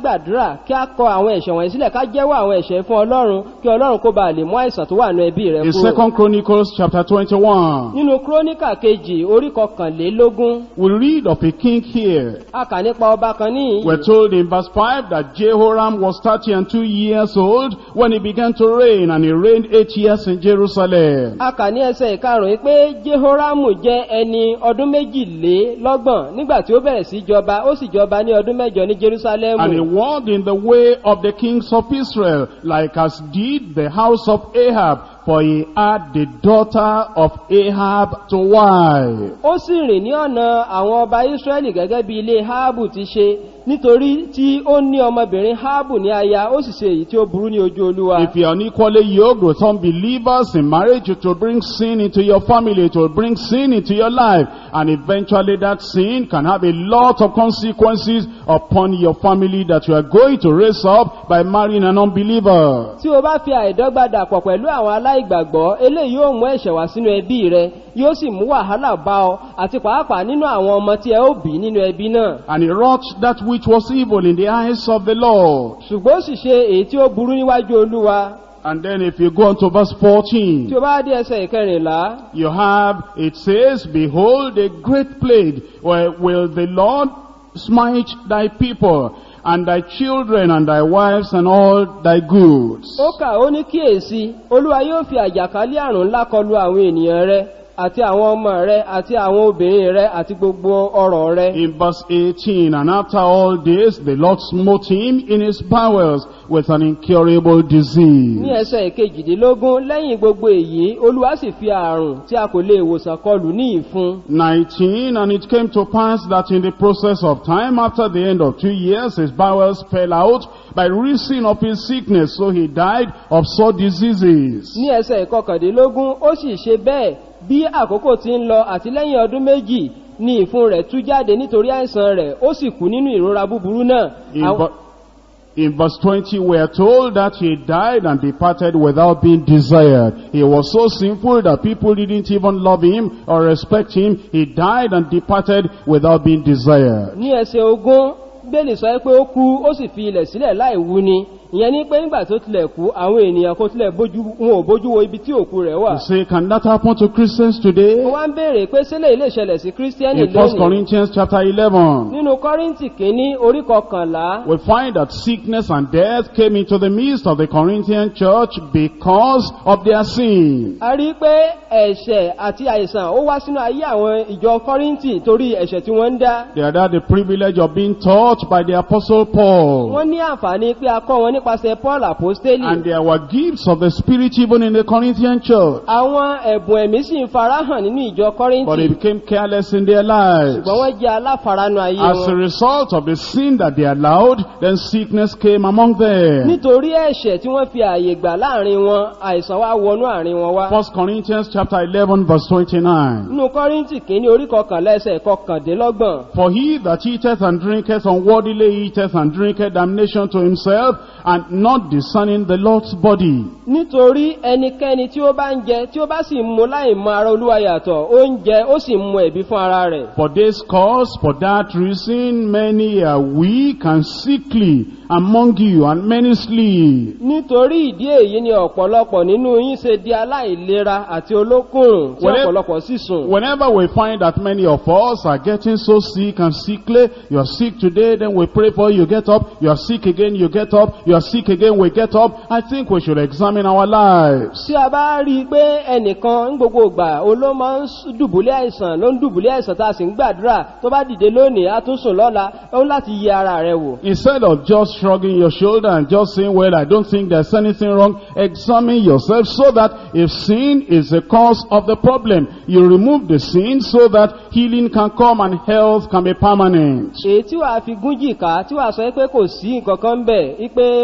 gbàdúrà kí a kọ àwọn ẹ̀ṣẹ̀ wọ̀nyí sílẹ̀ ká jẹ́wọ́ àwọn ẹ̀ṣẹ̀ fún ọlọ́run kí ọlọ́run kó ba lè mú àìsàn tó wà nù ẹbí rẹ In kúrò. Second Chronicles chapter 21, nínú kúrónìkà kejì orí kọkànlélógún we read of a king here. a kà nípa ọba kan ní We're told in verse 5 that Jehoram was 30 and 2 years old when he began to reign, and he reigned 8 years in Jerusalem. a kà ní ẹsẹ̀ ìkarùn-ún pé jehoramu jẹ́ ẹni ọdún méjìlélọ́gbọ̀n nígbà tí ó bẹ̀rẹ̀ sí jọba ó sì jọba ní ọdún mẹ́jọ ní And he jerusalemu walked in the way of the kings of Israel, like as did the house of Ahab, for he had the daughter of Ahab to wife. ó sì rìn ní ọ̀nà àwọn ọba israẹli gẹ́gẹ́ bí ilé haabu ti ṣe nítorí tí ó ní ọmọbìnrin haabu ní aya ó sì ṣe èyí tí ó burú ní ojú olúwa If you are unequally yoked with unbelievers in marriage, it will bring sin into your family, it will bring sin into your life, and eventually that sin can have a lot of consequences upon your family that you are going to raise up by marrying an unbeliever. tí o bá fi àìdọ́gba dàpọ̀ pẹ̀lú àwọn aláìgbàgbọ́ eléyìí yóò mú ẹ̀ṣẹ̀ wá sínú ẹbí rẹ yóò sì mú wàhálà bá ọ àti pàápàá nínú àwọn ọmọ tí ẹ ó bí nínú ẹbí náà And he wrought that which was evil in the eyes of the Lord. ṣùgbọ́n ó sì ṣe èyí tí ó burú níwájú olúwa And then if you go on to verse tí 14, o bá dé ẹsẹ̀ ìkẹrìnlá you have, it says, Behold, a great plague where will the Lord smite thy people, and thy children, and thy wives, and all thy goods. ó kà ó ní kíyèsí olúwa yóò fi àjàkálẹ̀ àrùn ńlá kọlu àwọn ènìyàn rẹ àti àwọn ọmọ rẹ àti àwọn obìnrin rẹ àti gbogbo ọrọ̀ rẹ In verse 18, And after all this, the Lord smote him in his bowels with an incurable disease. ní ẹsẹ̀ ìkejìdínlógún lẹ́yìn gbogbo èyí olúwa sì fi àrùn tí a kò lè wòsàn kọlù ní ìfun 19, And it came to pass that in the process of time, after the end of two years, his bowels fell out by reason of his sickness, so he died of sore diseases. ní ẹsẹ̀ ìkọkàndínlógún ó sì ṣe bẹ́ẹ̀ bí àkókò ti ń lọ àti lẹ́yìn ọdún méjì ni ìfun rẹ̀ tú jáde nítorí àìsàn rẹ̀ ó sì kú nínú ìrora búburú náà In, Àwọn- ver- in verse 20, we are told that he died and departed without being desired. He was so sinful that people didn't even love him or respect him. He died and departed without being desired. ní ẹsẹ̀ ogún bẹ́ẹ̀lì sọ pé ó kú ó sì fi ilẹ̀ sílẹ̀ láì wú ni ìyẹn ní pé nígbà tó tilẹ̀ kú àwọn ènìyàn kò tilẹ̀ bójú wọn ò bójú wo ibi tí òkú rẹ̀ wà You say, can that happen to Christians today? mo wá ń béèrè pé sílẹ̀ ilé ìṣẹ̀lẹ̀ sí kírísítíẹ́nì In 1 lónìí Corinthians chapter 11, nínú kọ́ríntì kínní orí kọkànlá we find that sickness and death came into the midst of the Corinthian church because of their sin. a rí i pé ẹ̀ṣẹ̀ àti àìsàn ó wá sínú ayé àwọn ìjọ kọ́ríntì torí ẹ̀ṣẹ̀ tí wọ́n ń dá They had had the privilege of being taught by the apostle Paul. wọ́n ní àǹfààní pé a kọ́ wọn nípasẹ̀ paul apostoli And there were gifts of the Spirit even in the Corinthian church. àwọn ẹ̀bùn ẹ̀mí sì ń farahàn nínú ìjọ But kọ́ríntì they became careless in their lives. ṣùgbọ́n wọ́n jẹ́ aláfaranu ayé As a wọn result of the sin that they allowed, then sickness came among them. nítorí ẹ̀ṣẹ̀ tí wọ́n fi ààyè gbà láàrin wọn àìsàn wá wọnú àárín wọn wá 1 Corinthians chapter 11 verse 29. nínú kọ́ríntì kìíní orí kọkànlá ẹsẹ̀ kọkàndínlọ́gbọ̀n For he that eateth and drinketh unworthily eateth and drinketh damnation to himself, and not discerning the Lord's body. nítorí ẹnikẹ́ni tí ó bá ń jẹ tí ó bá sì ń mu láì mọ ara olúwa yàtọ̀ ó ń jẹ ó sì ń mu ẹ̀bí fún ara rẹ̀ For this cause, for that reason, many are weak and sickly among you, and many sleep. nítorí ìdí èyí ni ọ̀pọ̀lọpọ̀ nínú yín ṣe di aláìlera àti olókùnrùn tí Whenever- ọ̀pọ̀lọpọ̀ sì sùn Whenever we find that many of us are getting so sick and sickly, you are sick today, then we pray for you, you get up, you are sick again, you get up, you are sick again, we get up, I think we should examine our lives. tí a bá rí i pé ẹnìkan ń gbogbo ìgbà ó ló máa ń s- dùbúlẹ̀ àìsàn ló ń dùbúlẹ̀ àìsàn tá a sì ń gbàdúrà tó bá dìde lónìí a tún sùn lọ́la ó ń láti yẹ ara rẹ̀ wò Instead of just shrugging your shoulder and just saying, well, I don't think there's anything wrong, examine yourself so that if sin is the cause of the problem, you remove the sin so that healing can come and health can be permanent. èyí tí wàá fi gún jìká tí wàá sọ pé kò sí nǹkan kan bẹ̀ wípé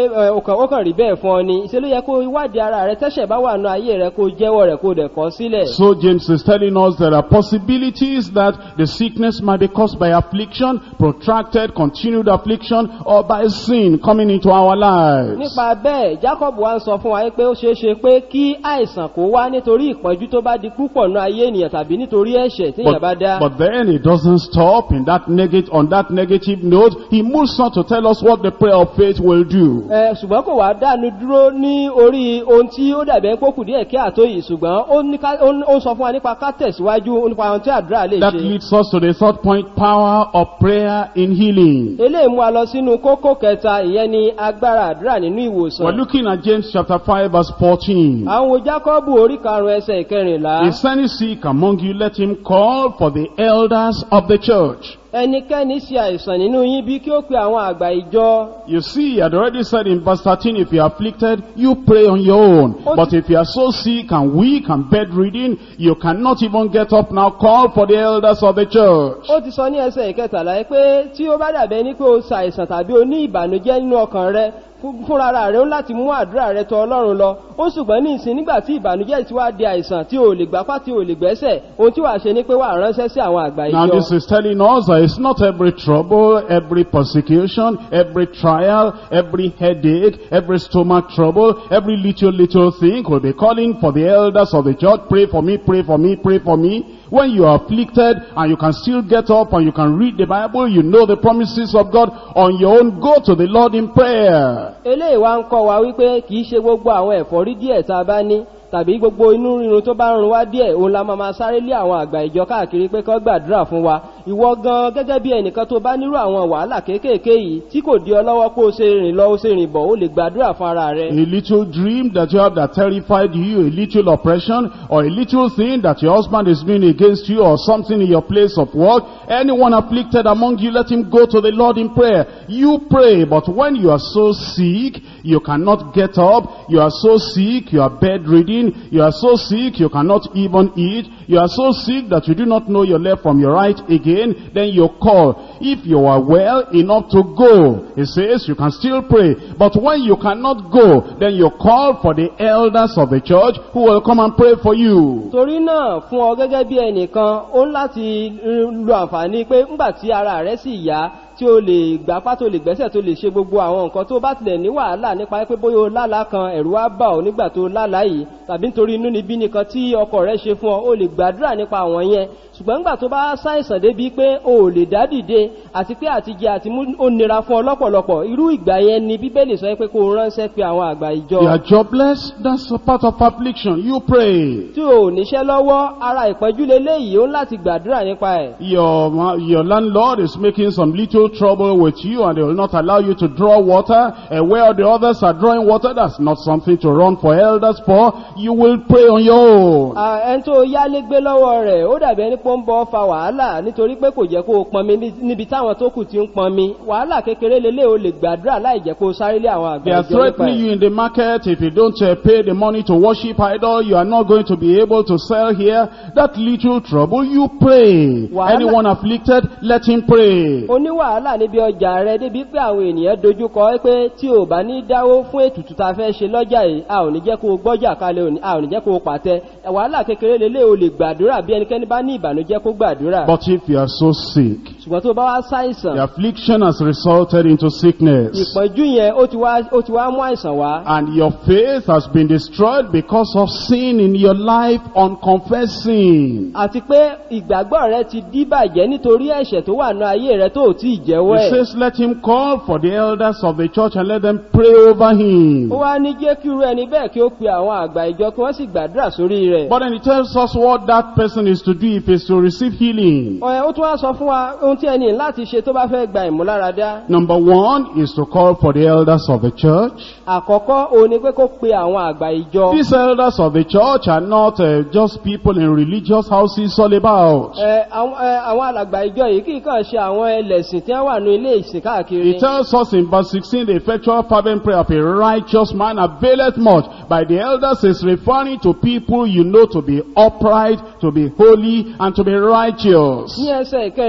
ẹ, ó kàn ó kàn rí bẹ́ẹ̀ fún ọ ni ìṣe ló yẹ kó ìwádìí ara rẹ tẹ́ṣẹ̀ bá wà nù ayé rẹ kó jẹ́wọ́ rẹ̀ kó dẹ̀ kọ́ sílẹ̀. So James is telling us there are possibilities that the sickness might be caused by affliction, protracted, continued affliction, or by sin coming into our lives. nípa bẹ́ẹ̀ jacob wa ń sọ fún wa pé ó ṣeé ṣe pé kí àìsàn kó wá nítorí ìpọ́njú tó bá di púpọ̀ nù ayé ènìyàn tàbí nítorí ẹ̀ṣẹ̀ tí èèyàn bá dá. But, but then it doesn't stop in that negative, on that negative note. He moves on to tell us what the prayer of faith will do. Ẹ, ṣùgbọ́n kò wá dánu dúró ní orí ohun tí ó dàbẹ̀ kó kù díẹ̀ kí àtó yìí ṣùgbọ́n ó ní ká- ó ń- ó ń sọ fún wa nípa ká tẹ̀síwájú nípa ohun tí àdúrà lè That ṣe. leads us to the third point, power of prayer in healing. eléyìí mú wa lọ sínú kókó kẹta ìyẹn ni agbára àdúrà nínú We're ìwòsàn. looking at James chapter 5 verse 14. àwọn wo jákọ́bù orí karùn-ún ẹsẹ̀ ìkẹrìnlá. Is any sick among you, let him call for the elders of the church. ẹnikẹ́ni ṣe àìsàn nínú yín bí kí ó pe àwọn àgbà ìjọ. You see, he had already said in verse 13, if you are afflicted, you pray on your own. Oh. But if you are so sick and weak and bedridden, you cannot even get up now, call for the elders of the church. ó ti sọ ní ẹsẹ̀ ìkẹtàlá yìí pé tí ó bá dàbẹ́ ní pé o ṣàìsàn tàbí o ní ìbànújẹ́ nínú ọkàn rẹ fún- fúnra rẹ ó láti mú àdúrà rẹ tọ ọlọ́run lọ ó ṣùgbọ́n ní ìsìn nígbà tí ìbànújẹ́ ti wá di àìsàn tí o lè gbapá tí o lè gbẹ́sẹ̀ ohun tí wàá ṣe ni pé wàá ránṣẹ́ sí àwọn àgbà Now this ìjọ. is telling us that it's not every trouble, every persecution, every trial, every headache, every stomach trouble, every little, little thing will be calling for the elders of the church, pray for me, pray for me, pray for me. When you are afflicted and you can still get up and you can read the Bible, you know the promises of God on your own, go to the Lord in prayer. eléyìí wá ń kọ́ wa wípé kì í ṣe gbogbo àwọn ẹ̀fọ́rí díẹ̀ tá a bá ní tàbí gbogbo inú rírun tó bá ń run wá díẹ̀ òun la máa máa sáré lé àwọn àgbà ìjọ káàkiri pé kán gbàdúrà fún wa ìwọ gan gẹ́gẹ́ bí ẹnìkan tó bá nírú àwọn wàhálà kéékèèké yìí tí kò di ọ lọ́wọ́ pé o ṣe rìn lọ o ṣe rìn bọ̀ o lè gbàdúrà fún ara rẹ. A little dream that you have that terrified you, a little oppression, or a little thing that your husband is doing against you, or something in your place of work, anyone afflicted among you, let him go to the Lord in prayer. You pray, but when you are so sick, you cannot get up, you are so sick, you are bedridden, you are so sick, you cannot even eat, you are so sick that you do not know your left from your right again, then you call. If you are well enough to go, it says you can still pray. But when you cannot go, then you call for the elders of the church who will come and pray for you. torí náà fún ọ gẹ́gẹ́ bí ẹnìkan ó ń láti mm, lo àǹfààní pé ńgbà tí ara rẹ sì yá tí o lè gbapá tó lè gbẹ́sẹ̀ tó lè ṣe gbogbo àwọn nǹkan tó bá tilẹ̀ ní wàhálà nípa pé bóyá o lálàá kan ẹ̀rù wá bà ọ́ nígbà tó lálàá yìí tàbí nítorí inú níbí nìkan tí ọkọ rẹ ṣe fún ọ o lè gbàdúrà nípa àwọn yẹn ṣùgbọ́n nígbà tó bá ṣàìsàn débi pé o ò lè dá dìde àti pé àtijẹ àti mú ó nira fún ọ lọ́pọ̀lọpọ̀ irú ìgbà yẹn ni bíbélì sọ pé kó o ránṣẹ́ pé àwọn àgbà ìjọ You are jobless, that's a part of affliction. You pray. tí o ò níṣẹ́ lọ́wọ́ ara ìpẹ́jú leléyìí ó ń láti gbàdúrà nípa ẹ̀. Your, ma- your landlord is making some little trouble with you and they will not allow you to draw water. And where the others are drawing water, that's not something to run for elders for. You will pray on your own. À, ẹni tó yálégbé lọ́wọ́ rẹ̀ ó dàbí ẹni pé ó ń bọ́ fa wàhálà nítorí pé kò jẹ́ kó o pọnmi ní- níbi táwọn tó kù ti ń pọnmi wàhálà kékeré lélẹ̀ o lè gbàdúrà láì jẹ́ kó o sáré lé àwọn They àgbà are ìjọ nípa threatening ẹ̀. you in the market. If you don't uh, pay the money to worship idol, you are not going to be able to sell here. That little trouble, you pray. Wàhálà- Anyone afflicted, let him pray. o ní wàhálà níbi ọjà rẹ débi pé àwọn ènìyàn dojúkọ ẹ pé tí o bá ní dáwó fún ètùtù tá a fẹ́ ṣe lọ́jà yìí a ò ní jẹ́ kó o gbọ́jà kalẹ̀ òní- a ò ní jẹ́ kó o pàtẹ wàhálà kékeré lélẹ̀ o lè gbàdúrà bí ẹnikẹ́ni bá ní ìbànújẹ́ kó gbàdúrà But if you are so sick, ṣùgbọ́n tó bá wá ṣàìsàn the affliction has resulted into sickness. ìpọ́njú yẹn ó ti wá ó ti wá mú àìsàn wá. And your faith has been destroyed because of sin in your life, unconfessed sin. àti pé ìgbàgbọ́ rẹ ti díbàjẹ́ nítorí ẹ̀ṣẹ̀ tó wà ní ayé rẹ tó ò tí ì jẹ́wọ́ It ẹ̀. says, let him call for the elders of the church and let them pray over him. ó wá ní jẹ́ kí irú ẹni bẹ́ẹ̀ kí ó pe àwọn àgbà ìjọ kí wọ́n sì gbàdúrà sórí rẹ̀. But then it tells us what that person is to do if he's to receive healing. ọ̀yẹ́ ó tún wá sọ fún wa ohun tí ẹni láti ṣe tó bá fẹ́ gba ìmúláradá. Number one is to call for the elders of the church. àkọ́kọ́ òun ni pé kó pe àwọn àgbà ìjọ. These elders of the church are not uh, just people in religious houses all about. Ẹ, àwọn ẹ, àwọn alàgbà ìjọ yìí kì í kàn ṣe àwọn ẹlẹ́sìn tí wọ́n wà ní ilé ìsìn káàkiri. It tells us in verse 16, the effectual fervent prayer of a righteous man availeth much. By the elders is referring to people you know to be upright, to be holy, and to be righteous. ní ẹsẹ̀ ìkẹrìndínlógún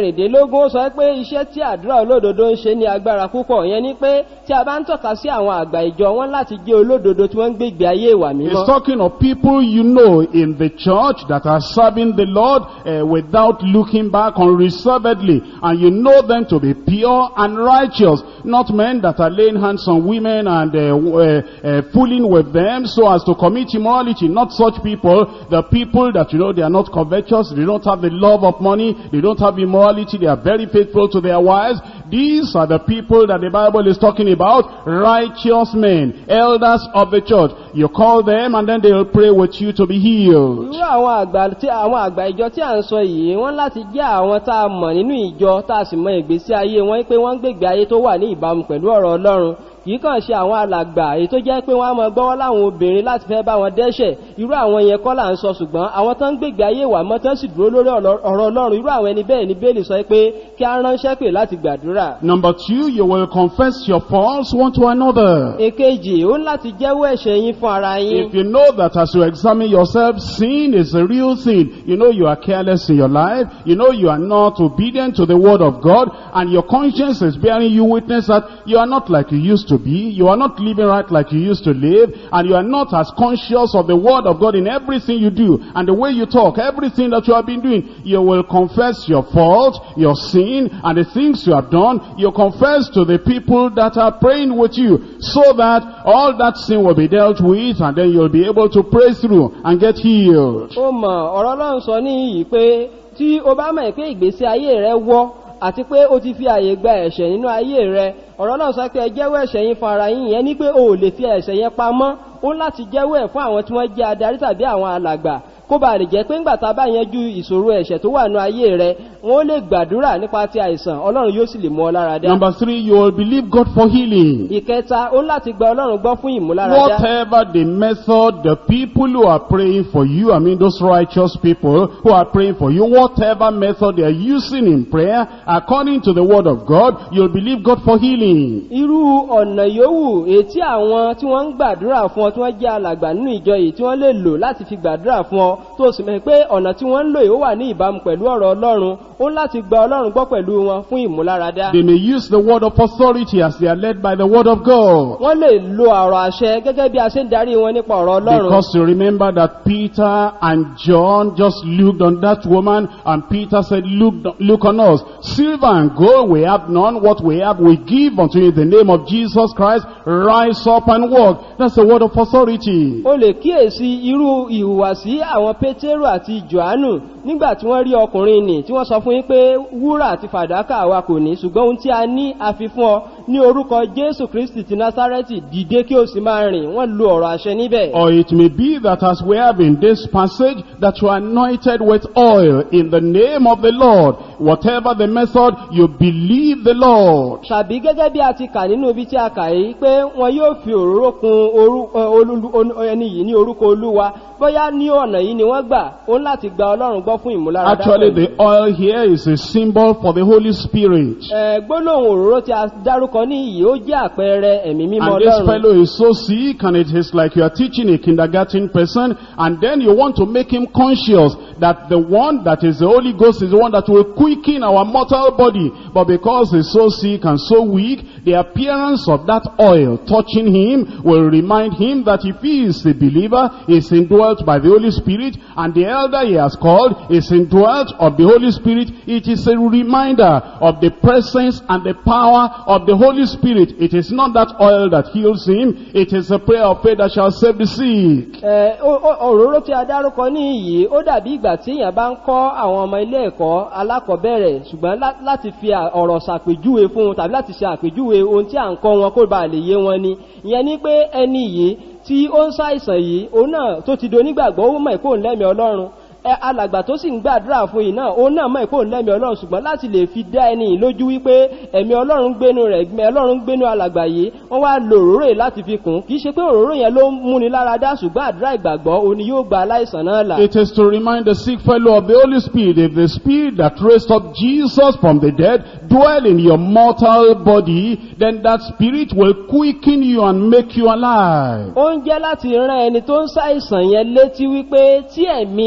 kẹẹ̀ẹ́dógún ó sọ pé iṣẹ́ tí àdúrà olódodo ń ṣe ní agbára púpọ̀ ìyẹn ni pé tí a bá ń tọ́ka sí àwọn àgbà ìjọ wọn láti jẹ́ olódodo tí wọ́n ń gbégbé ayé ìwà He's mímọ́ talking of people you know in the church that are serving the Lord uh, without looking back unreservedly. And you know them to be pure and righteous. Not men that are laying hands on women and uh, uh, uh, fooling with them so as to commit immorality. Not such people. The people that you know they are not covetous. They don't have the love of money. They don't have immorality. They are very faithful to their wives. These are the people that the Bible is talking about. Righteous men, elders of the church. You call them and then they will pray with you to be healed. irú àwọn àgbà tí àwọn àgbà ìjọ tí à ń sọ yìí wọ́n láti jẹ́ àwọn tá a mọ̀ nínú ìjọ tá a sì mọ ìgbésí ayé wọn pé wọ́n ń gbègbè ayé tó wà ní ìbámu pẹ̀lú ọ̀rọ̀ ọlọ́run kì í kàn ṣe àwọn alàgbà èyí tó jẹ́ pé wọ́n á mọ gbọ́wọ́ láwọn obìnrin láti fẹ́ bá wọn dẹ́ṣẹ̀ irú àwọn yẹn kọ́ là ń sọ ṣùgbọ́n àwọn tó ń gbègbè ayé wà mọ́ tó sì dúró lórí ọ̀rọ̀ ọlọ́run irú àwọn ẹni bẹ́ẹ̀ ni bẹ́ẹ̀lì sọ pé kí á ránṣẹ́ pè láti gbàdúrà Number two, you will confess your faults one to another. èkejì ó ń láti jẹ́wọ́ ẹ̀ṣẹ̀ yín fún ara yín If you know that as you examine yourself, sin is a real sin. You know you are careless in your life. You know you are not obedient to the word of God. And your conscience is bearing you witness that you are not like you used to be. You are not living right like you used to live. And you are not as conscious of the word of God in everything you do. And the way you talk, everything that you have been doing. You will confess your fault, your sin, and the things you have done. You confess to the people that are praying with you. So that all that sin will be dealt with and then you'll be able to pray through and get healed. ó mọ̀ ọ̀rọ̀ ọlọ́run sọ níyì pé tí o bá mọ̀ pé ìgbésí ayé rẹ wọ́ àti pé o ti fi àyè gba ẹ̀ṣẹ̀ nínú ayé rẹ ọ̀rọ̀ ọlọ́run sọ pé ẹ jẹ́wọ́ ẹ̀ṣẹ̀ yín fún ara yín yẹn ní pé o ò lè fi ẹ̀ṣẹ̀ yẹn pamọ́ ó láti jẹ́wọ́ ẹ̀ fún àwọn tí wọ́n jẹ́ adarí tàbí àwọn alàgbà kó bá lè jẹ́ pé ńgbà tá a bá yanjú ìṣòro ẹ̀ṣẹ̀ tó wà nínú ayé rẹ wọn ó lè gbàdúrà nípa ti àìsàn ọlọ́run yóò sì lè mú ọ lára dá Number three, you will believe God for healing. ìkẹta ó láti gba ọlọ́run gbọ́ fún ìmúláradá Whatever the method, the people who are praying for you, I mean those righteous people who are praying for you, whatever method they are using in prayer, according to the word of God, you'll believe God for healing. irú ọ̀nà yòówù ètí àwọn tí wọ́n ń gbàdúrà fún ọ tí wọ́n jẹ́ alàgbà nínú ìjọ yìí tí wọ́n lè lò láti fi gbàdúrà fún ọ tó sì mọ̀ pé ọ̀nà tí wọ́n ń lò yìí ó wà ní ìbámu pẹ̀lú ọ̀rọ̀ ọlọ́run ó ń láti gba ọlọ́run gbọ́ pẹ̀lú wọn fún ìmúláradá They may use the word of authority as they are led by the word of God. wọ́n lè lo ọ̀rọ̀ àṣẹ gẹ́gẹ́ bí a ṣe ń darí wọn nípa ọ̀rọ̀ ọlọ́run Because you remember that Peter and John just looked on that woman and Peter said, look, look on us. Silver and gold we have none. What we have we give unto you in the name of Jesus Christ. Rise up and walk. That's the word of authority. o lè kíyèsí irú ìhùwàsí àwọn pétérù àti johannu nígbà tí wọ́n rí ọkùnrin nì tí wọ́n sọ fún yín pé wúrà àti fàdákà àwa kò ní ṣùgbọ́n ohun tí a ní a fi fún ọ ní orúkọ jésù kristi ti násárẹ́tì dìde kí o sì máa rìn wọ́n lo ọ̀rọ̀ àṣẹ níbẹ̀. Or it may be that as we have in this passage, that you are anointed with oil in the name of the Lord. Whatever the method, you believe the Lord. tàbí gẹ́gẹ́ bí a ti kà nínú ibi tí a kà yìí pé wọn yóò fi òróró kun orú- ẹ, olú- olú- ẹni yìí ní orúkọ olúwa bóyá ní ọ̀nà yìí ni wọ́n gbà ó ń láti gba ọlọ́run gbọ́ fún ìmúláradá Actually, pẹ̀lú. the oil here is a symbol for the Holy Spirit. Ẹ, gbólóhùn òróró tí a dárúkọ ní yìí ó jẹ́ àpẹẹrẹ ẹ̀mí mímọ́ And this ọlọ́run fellow is so sick and it is like you are teaching a kindergarten person and then you want to make him conscious that the one that is the Holy Ghost is the one that will quicken our mortal body. But because he's so sick and so weak, the appearance of that oil touching him will remind him that if he is a believer, he is indwelt by the Holy Spirit and the elder he has called is indwelt of the Holy Spirit. It is a reminder of the presence and the power of the Holy Spirit. It is not that oil that heals him. It is a prayer of faith that shall save the sick. Ẹ, ó- ó- òróró tí a dárúkọ ní yìí ó dàbí ìgbà tí èèyàn bá ń kọ́ àwọn ọmọ ilé ẹ̀kọ́ alákọ̀ọ́bẹ̀rẹ̀ ṣùgbọ́n lá- láti fi à- ọ̀rọ̀ ṣàpèjúwe fún un tàbí láti ṣe àpèjúwe ohun tí à ń kọ́ wọn kó ba lè yé wọn ni ìyẹn ni pé ẹni yìí tí ó ń ṣàìsàn yìí òun náà tó ti do onígbàgbọ́ ó mọ̀ ìkóhùn lẹ́mìí ọlọ́run ẹ alàgbà tó sì ń gbàdúrà fún yìí náà òun náà mọ̀ ìkóhùn lẹ́mìí ọlọ́run ṣùgbọ́n láti lè fi dá ẹni yìí lójú wípé ẹ̀mí ọlọ́run gbénu rẹ̀ ẹ̀mí ọlọ́run gbénu alàgbà yìí wọ́n wá lo òróró yìí láti fi kùn kì í ṣe pé òróró yẹn ló ń múni lára dá ṣùgbọ́n àdúrà ìgbàgbọ́ òun ni yóò gba aláìsàn náà là. It is to remind the sick fellow of the Holy Spirit. If the Spirit that raised up Jesus from the dead dwell in your mortal body, then that Spirit will quicken you and make you alive. ó ń jẹ́ láti rán ẹni tó ń ṣàìsàn yẹn létí wípé tí ẹ̀mí tí ó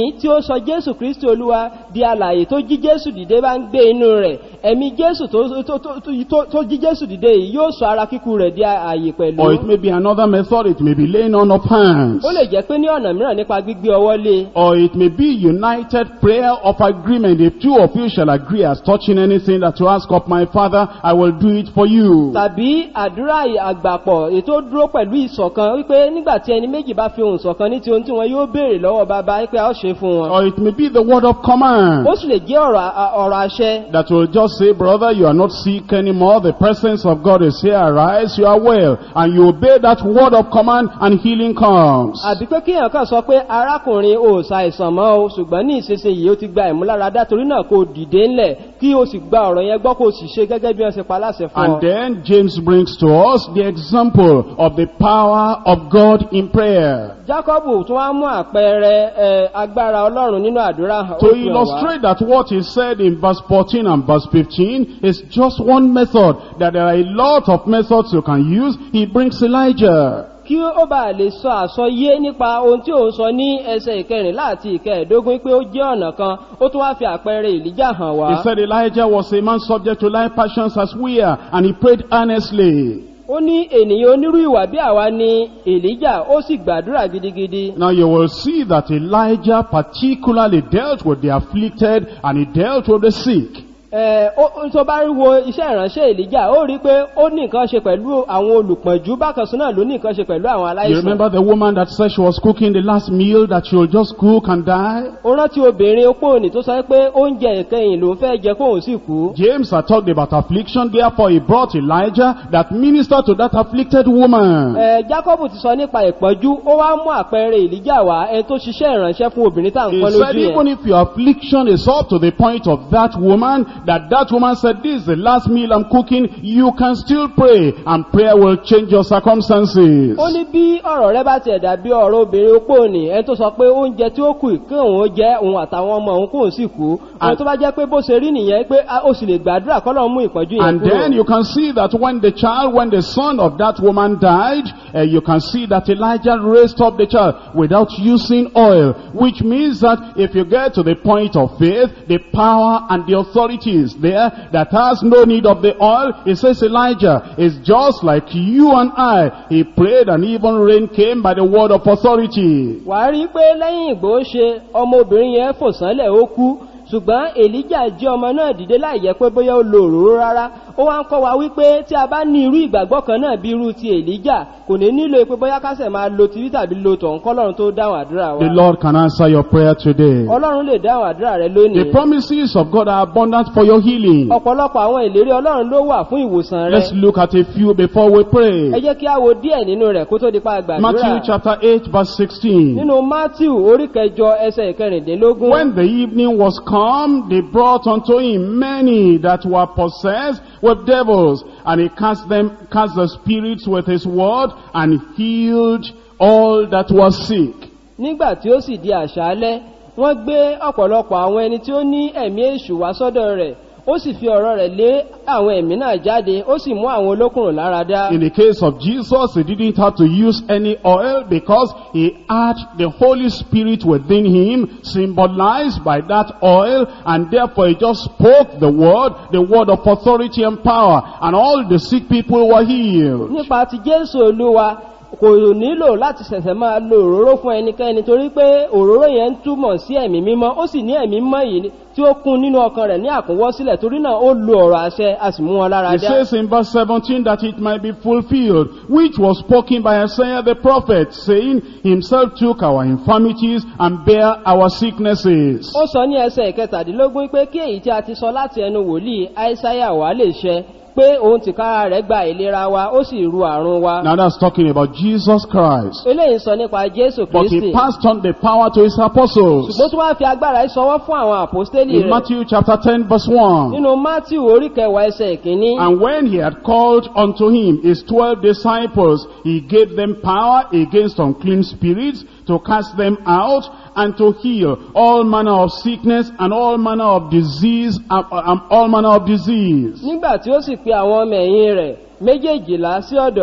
sọ jésù kristi olúwa di alàyè tó jí jésù dìde bá ń gbé inú rẹ̀ ẹ̀mí jésù tó, tó, tó, tó, tó jí jésù dìde yìí yóò sọ ara kíkú rẹ̀ di ààyè pẹ̀lú Or it may be another method, it may be laying on of hands. ó lè jẹ́ pé ní ọ̀nà mìíràn nípa gbígbé ọwọ́ lé Or it may be united prayer of agreement. If two of you shall agree as touching anything that you ask of my father, I will do it for you. tàbí àdúrà àgbàpọ̀ ètò dúró pẹ̀lú ìṣọ̀kan wípé nígbà tí ẹni méjì bá fi ohùn ṣọ̀kan ní ti ohun tí wọn yóò béèrè lọ́wọ́ bàbá wípé a ó ṣe fún wọn. Or it may be the word of command. ó sì lè jẹ́ ọ̀rọ̀ à- ọ̀rọ̀ àṣẹ That will just say, brother, you are not sick anymore. The presence of God is here. Arise, you are well. And you obey that word of command and healing comes. àbí pé kíyàn kan sọ pé arákùnrin ò ṣàìsàn mọ́ o ṣùgbọ́n ní ìsinsìnyí ó ti gba ìmúláradá torí náà kò dìde ńlẹ̀ kí o sì gba ọ̀rọ̀ yẹn gbọ́ kó o sì ṣe gẹ́gẹ́ bí wọ́n ṣe pa láṣẹ fún ọ. And then James brings to us the example of the power of God in prayer. jacob tún wá mú àpẹẹrẹ ẹ, agbára ọlọ́run nínú àdúrà hàn ó To fi hàn wá. illustrate that what is said in verse 14 and verse 15 is just one method, that there are a lot of methods you can use, he brings Elijah. kí ó bá lè sọ àsọyé nípa ohun tí òun sọ ní ẹsẹ̀ ìkẹrìnlá àti ìkẹẹ̀dógún pé ó jẹ́ ọ̀nà kan ó tún wá fi àpẹẹrẹ ìlíjà hàn He wá. said Elijah was a man subject to life passions as we are, and he prayed earnestly. ó ní ènìyàn onírú ìwà bí àwa ni èlíjà ó sì gbàdúrà gidigidi. Now you will see that Elijah particularly dealt with the afflicted and he dealt with the sick. Ẹ, ó- ó- tó bá wo iṣẹ́ ìránṣẹ́ èlíjà ó rí pé ó ní nǹkan ṣe pẹ̀lú àwọn olùpọ̀njú bákan sí náà ló ní nǹkan ṣe pẹ̀lú àwọn You aláìsàn. remember the woman that said she was cooking the last meal that she will just cook and die? ó rántí obìnrin opó òní tó sọ pé oúnjẹ ìkẹyìn ló ń fẹ́ jẹ kóun sì kú. James had talked about affliction, therefore he brought Elijah that ministered to that afflicted woman. Ẹ, Jákọ́bù ti sọ nípa ìpọ́njú ó wá mú àpẹẹrẹ èlíjà wá ẹni tó ṣiṣẹ́ ìránṣẹ́ fún obìnrin tá à ń He pọ́n said lójú even yẹn. if your affliction is up to the point of that woman, that that woman said, this is the last meal I'm cooking, you can still pray and prayer will change your circumstances. ó ní bí ọ̀rọ̀ rẹ bá tiẹ̀ dàbí ọ̀rọ̀ obìnrin opó òní ẹni tó sọ pé oúnjẹ tí ó kù kí òun ó jẹ òun àtàwọn ọmọ òun kóun sì kú. àwọn tó bá jẹ́ pé bó ṣe rí nìyẹn pé a- ó sì lè gbàdúrà kọ́lọ́ mú ìpọ́njú yẹn And then kúrò. you can see that when the child, when the son of that woman died, uh, you can see that Elijah raised up the child without using oil, which means that if you get to the point of faith, the power and the authority is there that has no need of the oil. It says Elijah is just like you and I. He prayed and even rain came by the word of authority. wà á rí i pé lẹ́yìn ìgbó ṣe ọmọbìnrin yẹn fò sánlẹ̀ ó kú ṣùgbọ́n èlíjà jí ọmọ náà dìde láì jẹ́ pé bóyá ó lo òróró rárá ó wá ń kọ́ wa wípé tí a bá ní irú ìgbàgbọ́ kan náà bí irú ti èlíjà kò ní nílò pé bóyá kásẹ̀ máa lo tìrí tàbí lo tọ̀hún kọ́lọ́run tó dáhùn àdúrà The wa Lord can answer your prayer today. ọlọ́run lè dáhùn àdúrà rẹ The lónìí promises of God are abundant for your healing. ọ̀pọ̀lọpọ̀ àwọn ìlérí ọlọ́run ló wà fún ìwòsàn rẹ Let's look at a few before we ẹ pray. jẹ́ kí a wo díẹ̀ nínú rẹ̀ kó tó di pa Matthew gbàdúrà chapter 8 verse 16. nínú matthew orí kẹjọ ẹsẹ̀ ìkẹrìndínlógún When the evening was come, they brought unto him many that were possessed with devils, and he cast them, cast the spirits with his word, and healed all that were sick. nígbà tí ó sì di àṣálẹ́ wọ́n gbé ọ̀pọ̀lọpọ̀ àwọn ẹni tí ó ní ẹ̀mí èṣù wá sọ́dọ̀ rẹ̀ ó sì fi ọ̀rọ̀ rẹ̀ lé àwọn ẹ̀mí náà jáde ó sì mú àwọn olókùnrùn lára dá In the case of Jesus, he didn't have to use any oil because he had the Holy Spirit within him, symbolized by that oil, and therefore he just spoke the word, the word of authority and power, and all the sick people were healed. nípa ti jésù olúwa kò nílò láti ṣẹ̀ṣẹ̀ máa lo òróró fún ẹnikẹ́ni torí pé òróró yẹn ń túmọ̀ sí ẹ̀mí mímọ́ ó sì ní ẹ̀mí mímọ́ yìí tí ó kún nínú ọkàn rẹ̀ ní àkúnwọ́sílẹ̀ torí náà ó lo ọ̀rọ̀ àṣẹ a sì mú wọn lára It dá. says in verse 17 that it might be fulfilled, which was spoken by Isaiah the prophet, saying, Himself took our infirmities and bare our sicknesses. ó sọ ní ẹsẹ̀ ìkẹtàdínlógún pé kí èyí tí a ti sọ láti ẹnu wòlíì aísáyà wá lè ṣẹ pé òun tìkára rẹ̀ gba ìlera wa ó sì ru àrùn wa. Now that's talking about Jesus Christ. eléyìí sọ nípa jésù But kristi he passed on the power to his apostles. ṣùgbọ́n tí wọ́n fi agbára yìí sọwọ́ fún àwọn àpòstélì In rẹ̀ Matthew chapter 10 verse 1. nínú matthew orí kẹwàá ẹsẹ̀ ìkíní. And when he had called unto him his twelve disciples, he gave them power against unclean spirits to cast them out and to heal all manner of sickness and all manner of disease, um, um, all manner of disease. nígbà tí ó sì pe àwọn ọmọ ẹ̀yìn rẹ̀ méjèèjìlá sí ọ̀dọ̀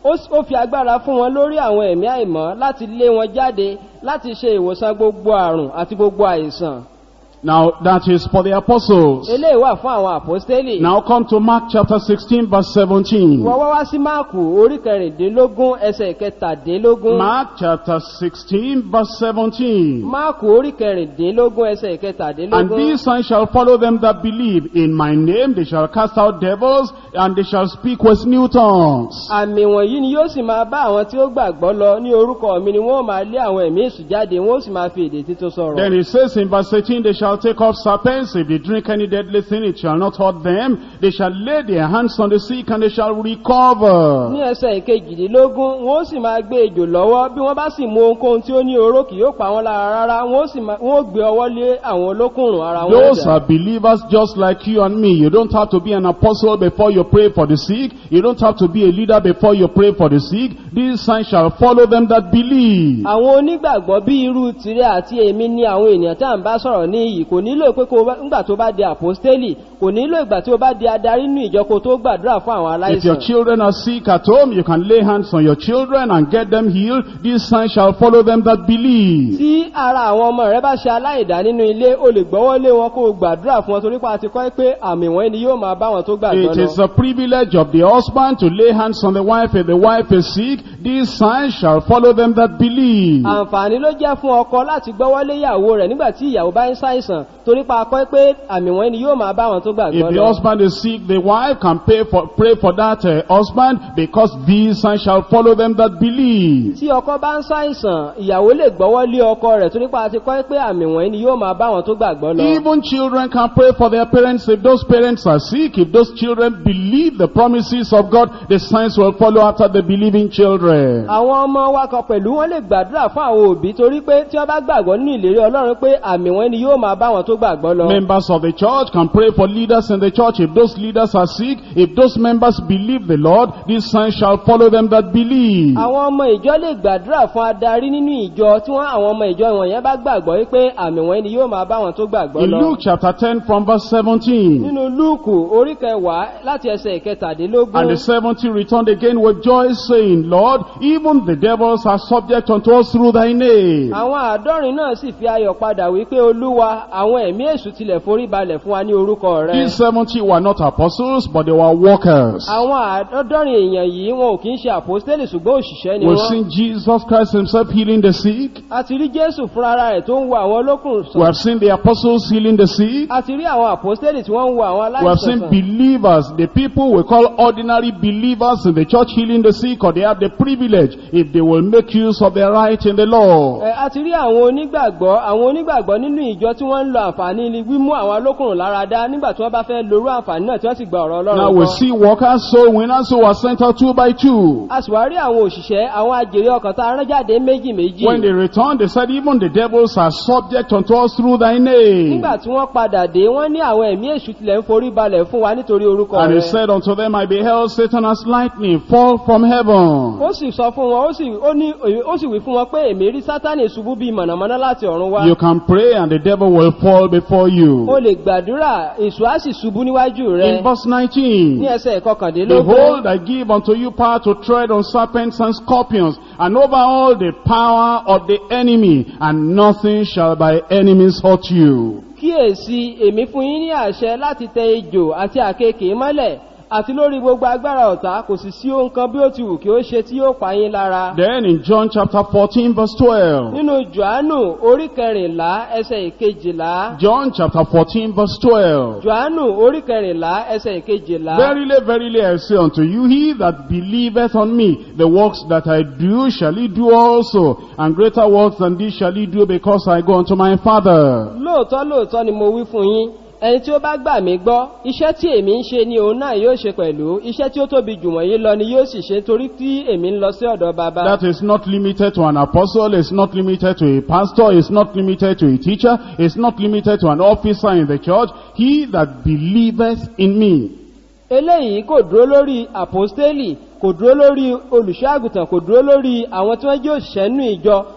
ó s- ó fi agbára fún wọn lórí àwọn ẹ̀mí àìmọ́ láti lé wọn jáde láti ṣe ìwòsàn gbogbo àrùn àti gbogbo àìsàn Now, that is for the apostles. eléyìí wà fún àwọn àpọ́stélì Now come to Mark chapter 16 verse 17. wọ́n wá wá sí máàkù orí kẹrìndínlógún ẹsẹ̀ kẹtàdínlógún Mark chapter 16 verse 17. máàkù orí kẹrìndínlógún ẹsẹ̀ And kẹtàdínlógún these signs shall follow them that believe. In my name they shall cast out devils, and they shall speak with new tongues. àmì wọ̀nyí ni yóò sì máa bá àwọn tí ó gbàgbọ́ lọ ní orúkọ mi ni wọ́n máa lé àwọn ẹ̀mí èṣù jáde wọ́n ó sì máa fi èdè títún sọ̀rọ̀ Then it says in verse 18, they shall take off serpents. If they drink any deadly thing, it shall not hurt them. They shall lay their hands on the sick, and they shall recover. ní ẹsẹ̀ ìkejìdínlógún wọ́n ó sì máa gbé ejò lọ́wọ́ bí wọ́n bá sì mú ohunkóhun tí ó ní oró kì yóò pa wọ́n lára rárá wọ́n ó sì máa- wọ́n ó gbé ọwọ́ lé àwọn olókùnrùn ara wọn Those dà. are believers just like you and me. You don't have to be an apostle before you pray for the sick. You don't have to be a leader before you pray for the sick. These signs shall follow them that believe. àwọn onígbàgbọ́ bí irú tirẹ̀ àti èmi ni àwọn ènìyàn tá à ń bá sọ̀rọ̀ ní iyì kò nílò pé kó bá- ńgbà tó bá di àpọ́stélì kò nílò ìgbà tí ó bá di adarí nínú ìjọ kó tó gbàdúrà fún àwọn If your aláìsàn children are sick at home, you can lay hands on your children and get them healed. These signs shall follow them that believe. tí ara àwọn ọmọ rẹ bá ṣe aláìdá nínú ilé o lè gbọ́wọ́ lé wọn kó o gbàdúrà fún wọn torí pa àti kọ́ pé àmì wọ̀nyí ni yóò máa bá wọn tó gbàgbọ́ It lọ. is the privilege of the husband to lay hands on the wife if the wife is sick. These signs shall follow them that believe. àǹfààní ló jẹ́ fún ọkọ láti gbọ́wọ́ lé ìyàwó rẹ̀ nígbà tí ìyàwó bá ń ṣàìsàn torí pa akọ́ pé àmì wọ̀nyí ni yóò máa bá wọn tó If gbàgbọ́ the lọ. husband is sick, the wife can pay for, pray for that uh, husband because these signs shall follow them that believe. tí ọkọ bá ń ṣàìsàn ìyàwó lè gbọ́wọ́ lé ọkọ rẹ̀ torí pa àti kọ́ pé àmì wọ̀nyí ni yóò máa bá wọn tó gbàgbọ́ lọ. Even children can pray for their parents if those parents are sick. If those children believe the promises of God, the signs will follow after the believing children. àwọn ọmọ wa kan pẹ̀lú wọn lè gbàdúrà fún àwọn òbí torí pé tí wọ́n bá gbàgbọ́ nínú ìlérí ọlọ́run pé àmì wọ̀nyí ni yóò máa bá wọn tó gbàgbọ́ lọ. Members of the church can pray for leaders in the church. If those leaders are sick, if those members believe the Lord, these signs shall follow them that believe. àwọn ọmọ ìjọ lè gbàdúrà fún adarí nínú ìjọ tí wọn àwọn ọmọ ìjọ wọ̀nyẹn bá gbàgbọ́ wípé àmì wọ̀nyí ni yóò máa bá wọn tó gbàgbọ́ In lọ. Luke chapter 10 from verse 17. nínú lúùkù orí kẹwàá láti ẹsẹ̀ And ìkẹtàdínlógún the seventy returned again with joy, saying, Lord, even the devils are subject unto us through thy name. àwọn àádọ́rin náà sì fi ayọ̀ padà wípé olúwa àwọn ẹ̀mí èṣù tilẹ̀ forí balẹ̀ fún wa ní orúkọ rẹ. These seventy were not apostles, but they were workers. àwọn àádọ́rin èèyàn yìí wọn ò kí ń ṣe àpòstélì ṣùgbọ́n òṣìṣẹ́ ni We've wọ́n. seen Jesus Christ himself healing the sick. a ti rí jésù fúnra rẹ̀ tó ń wo àwọn olókùn We sàn. have seen the apostles healing the sick. a ti rí àwọn àpòstélì tí wọ́n ń wo àwọn We have aláìsàn seen sàn. believers, the people we call ordinary believers in the church healing the sick, or they have the privilege if they will make use of their right in the law. Ẹ, a ti rí àwọn onígbàgbọ́ àwọn onígbàgbọ́ nínú ìjọ tí wọ́n ń lo àǹfààní ni wímú àwọn alókùnrin lára dá nígbà tí wọ́n bá fẹ́ lorú àǹfààní náà tí wọ́n sì gba ọ̀rọ̀ Now ọlọ́run we gbọ́. see workers, soul winners who are sent out two by two. a sì wá rí àwọn òṣìṣẹ́ àwọn àjèrè ọkàn tá a rán jáde méjì méjì When they returned, they said, even the devils are subject unto us through thy name. nígbà tí wọ́n padà dé wọ́n ní àwọn ẹ̀mí èṣù tilẹ̀ ń forí balẹ̀ fún wa nítorí orúkọ And he rẹ̀ said unto them, I beheld Satan as lightning fall from heaven. ó sì sọ fún wọn ó sì ó ní ó sì wí fún wọn pé èmi rí sátánì ṣubú bíi mọ̀nàmọ́ná láti ọ̀run wá You can pray and the devil will fall before o you. lè gbàdúrà èṣù á sì ṣubú níwájú rẹ In verse ní 19, ẹsẹ̀ ìkọkàndínlógún Behold, I give unto you power to tread on serpents and scorpions, and over all the power of the enemy, and nothing shall by enemies hurt you. kíyèsí èmi fún yín ní àṣẹ láti tẹ ejò àti àkekèé mọ́lẹ̀ àti lórí gbogbo agbára ọ̀tá kò sì sí ohun kan bí ó ti wù kí ó ṣe tí yóò pa yín lára. Then in John chapter 14 verse 12, nínú johannu orí kẹrìnlá ẹsẹ̀ ìkejìlá John chapter 14 verse 12, johannu orí kẹrìnlá ẹsẹ̀ ìkejìlá Verily, verily, I say unto you, he that believeth on me, the works that I do shall he do also, and greater works than these shall he do, because I go unto my Father. lóòótọ́ lóòótọ́ ni mo wí fún yín ẹni tí ó bá gbà mí gbọ́ iṣẹ́ tí èmi ń ṣe ni òun náà yóò ṣe pẹ̀lú iṣẹ́ tí ó tóbi jù wọ̀nyí lọ ni yóò sì ṣe torí tí èmi ń lọ sí ọ̀dọ̀ bàbá. That is not limited to an apostle, it's not limited to a pastor, it's not limited to a teacher, it's not limited to an officer in the church. He that believeth in me. eléyìí kò dúró lórí àpọ́stélì kò dúró lórí olùṣọ́àgùtàn kò dúró lórí àwọn tí wọ́n jẹ́ òṣìṣẹ́ nínú ìjọ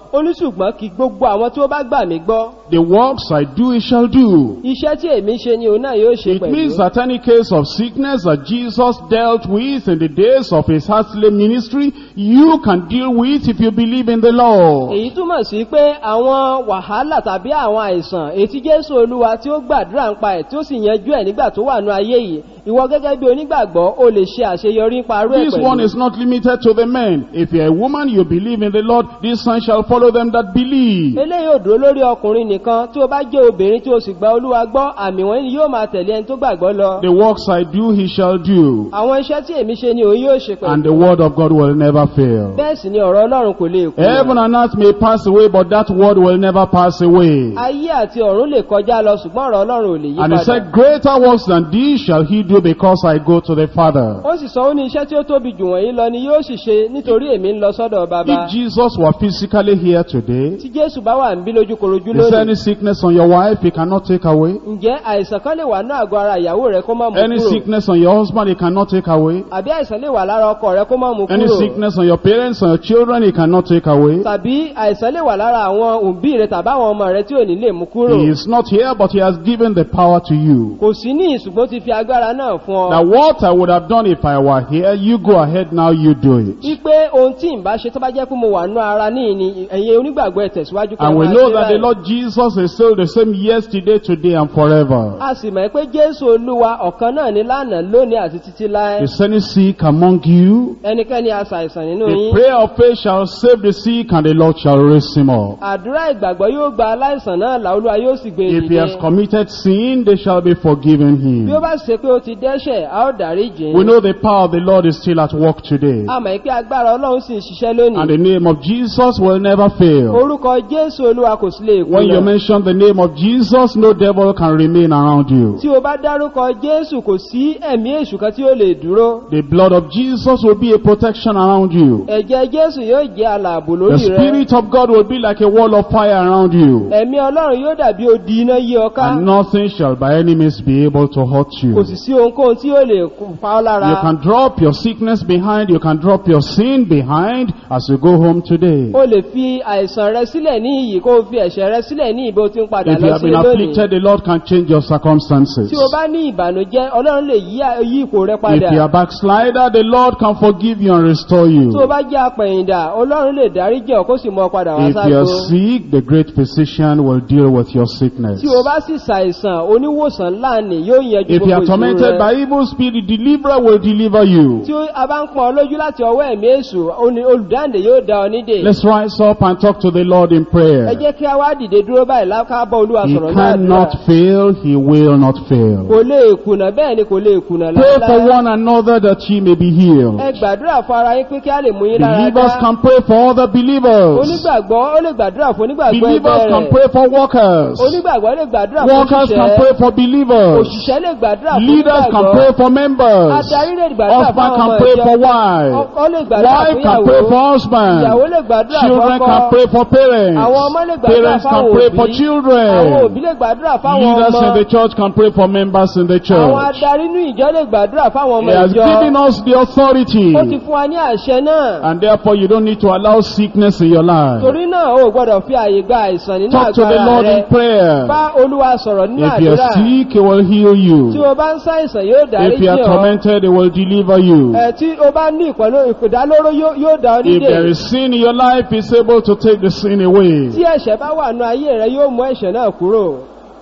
ó ní ṣùgbọ́n kí gbogbo àwọn tí ó bá gbà mí gbọ́ The works I do, he shall do. iṣẹ́ tí èmi ṣe ni òun náà yóò ṣe It pẹ̀lú means that any case of sickness that Jesus dealt with in the days of his earthly ministry, you can deal with if you believe in the Lord. èyí túmọ̀ sí pé àwọn wàhálà tàbí àwọn àìsàn ètí jésù olúwa tí ó gbàdúrà ń pa ẹ̀ tí ó sì yanjú ẹ̀ nígbà tó wà ní ayé yìí ìwọ gẹ́gẹ́ bí onígbàgbọ́ o lè ṣe àṣeyọrí nípa arú ẹ̀ This one pẹ̀lú is not limited to the men. If you're a woman, you believe in the Lord, this sign shall follow them that believe. eléyìí ò dúró lórí ọkùnrin nìkan tí o bá jẹ́ obìnrin tí o sì gba olúwa gbọ́ àmì wọ̀nyí ni yóò máa tẹ̀lé ẹni tó gbàgbọ́ lọ The works I do, he shall do. àwọn iṣẹ́ tí èmi ṣe ni òun yóò ṣe And pẹ̀lú the word of God will never fail. bẹ́ẹ̀ sì ni ọ̀rọ̀ ọlọ́run kò lè kú Heaven and earth may pass away, but that word will never pass away. ayé àti ọ̀run lè kọjá lọ ṣùgbọ́n ọ̀rọ̀ ọlọ́run ò lè yí And he padà said, Greater works than these shall he do because I go to the Father. ó sì sọ ó ní iṣẹ́ tí ó tóbi jù wọ̀nyí lọ ni yóò sì ṣe nítorí èmi ń lọ sọ́dọ̀ bàbá If Jesus were physically here today, tí jésù bá wà ń bí lójúkorojú is there any lónìí sickness on your wife he cannot take away? ǹjẹ́ àìsàn kan lè wà ní àgọ́ ara ìyàwó rẹ kó má mú Any kúrò sickness on your husband he cannot take away? àbí àìsàn lè wà lára ọkọ rẹ kó má mú Any kúrò sickness on your parents, on your children he cannot take away? tàbí àìsàn lè wà lára àwọn òbí rẹ tàbí àwọn ọmọ rẹ tí ò ní lè mú kúrò He is not here, but he has given the power to you. kò sí ní ìṣùgbọ́n ti fi agbára náà fún Now ọ what I would have done if I were here, you go ahead now, you do it. wípé ohun tí ń bá ṣe tó bá jẹ́ pé mo wà nú ara ní ìní ẹ̀yin onígbàgbọ́ ẹ̀ tẹ̀síwájú kí ẹ And we máa know ṣe that the báyìí. Lord Jesus is still the same yesterday, today, and forever. a sì mọ̀ pé jésù olúwa ọ̀kan náà ní lánàá lónìí àti títí láé Is any sick among you? ẹnikẹ́ni aṣàìsàn nínú The yín prayer of faith shall save the sick, and the Lord shall raise him up. àdúrà ìgbàgbọ́ yóò gba aláìsàn náà làolúwa yóò sì gbé If he has ìdíje committed sin, they shall be forgiven bí ó him. bá ṣe pé ó ti dẹ́ṣẹ̀ a ó dárí jìn We know the power of the Lord is still at work today. a mọ̀ pé agbára ọlọ́run sì ń ṣiṣẹ́ And lónìí the name of Jesus will never fail. orúkọ jésù olúwa kò sí lè When you kùnà mention the name of Jesus, no devil can remain around you. tí o bá dárúkọ jésù kò sí ẹ̀mí èṣù kan tí ó lè dúró The blood of Jesus will be a protection around you. ẹ̀jẹ̀ jésù yóò jẹ́ alààbò The lórí rẹ Spirit of God will be like a wall of fire around you. ẹ̀mí ọlọ́run yóò dàbí odi iná yí ọ ká And nothing shall by any means be able to hurt kò you. sì sí ohunkóhun tí ó lè kù pa ọ́ lára You can drop your sickness behind, you can drop your sin behind as you go home today. o lè fi àìsàn rẹ sílẹ̀ ní iyì kó o fi ẹ̀ṣẹ̀ rẹ sílẹ̀ ní ibi o ti ń padà If you lọ have sí been lónìí afflicted, the Lord can change your circumstances. tí o bá ní ìbànújẹ́ ọlọ́run lè yí yí ipò rẹ If you padà are backslider, the Lord can forgive you and restore you. tí o bá jẹ́ apẹ̀yìndà ọlọ́run lè dárí jẹ́ ọ kó sì mọ ọ padà wá If you are ságo sick, the great physician will deal with your sickness. tí o bá sì ṣàìsàn oníwòsàn ńlá ni yóò yanjú If you gbogbo are ìṣòro tormented rẹ by evil spirit, the deliverer will deliver you. tí a bá ń pọn ọ lójú láti ọwọ́ ẹ̀mí èṣù oní- olùdáǹdè yóò dá ọ nídè Let's rise up and talk to the Lord in ẹ prayer. jẹ́ kí a wá dìde dúró báyìí láká bọ́ olúwa He sọ̀rọ̀ náà cannot fail, he will not kò fail. lè kùnà bẹ́ẹ̀ ni kò lè kùnà Pray for láéláé one another that ye may be ẹ healed. gbàdúrà fún ara yín pé kí a lè mú yín lára Believers dá can pray for other believers. onígbàgbọ́ ó lè gbàdúrà fún onígbàgbọ́ Believers ẹgbẹ́ can rẹ̀ pray for workers. onígbàgbọ́ lè gbàdúrà fún Workers can òṣìṣẹ́ pray for believers. òṣìṣẹ́ lè gbàdúrà fún Leaders can onígbàgbọ́ pray for members. adarí lè gbàdúrà fún Husband àwọn can ọmọ pray ìjọ for wife. ọkọ lè gbàdúrà Wife fún can pray for ìyàwó husband. ìyàwó lè gbàdúrà fún Children can ọkọ pray for parents. àwọn ọmọ lè gbàdúrà Parents can fáwọn pray òbí for àwọn children. òbí lè gbàdúrà fáwọn Leaders in ọmọ the church can pray for members in the àwọn church. adarí inú ìjọ lè gbàdúrà fáwọn ọmọ He has ìjọ given us the authority. ó ti fún wa ní àṣẹ náà And therefore you don't need to allow sickness in your life. torí náà o gbọ́dọ̀ fi àyè gba àìsàn nínú Talk to the àgbára Lord rẹ in prayer. bá olúwa sọ̀rọ̀ nínú If you àdúrà are sick, He will heal tí you. o bá ń ṣàìsàn yóò dárí If you are jì ọ́ tormented, He will deliver you. ẹ tí o bá ní ìpẹ̀lú ìpèdálóró yóò yóò dá ọ If nídè there is sin in your life, He's able to take the sin away. tí ẹ̀ṣẹ̀ bá wà nù ayé rẹ yóò mú ẹ̀ṣẹ̀ náà kúrò.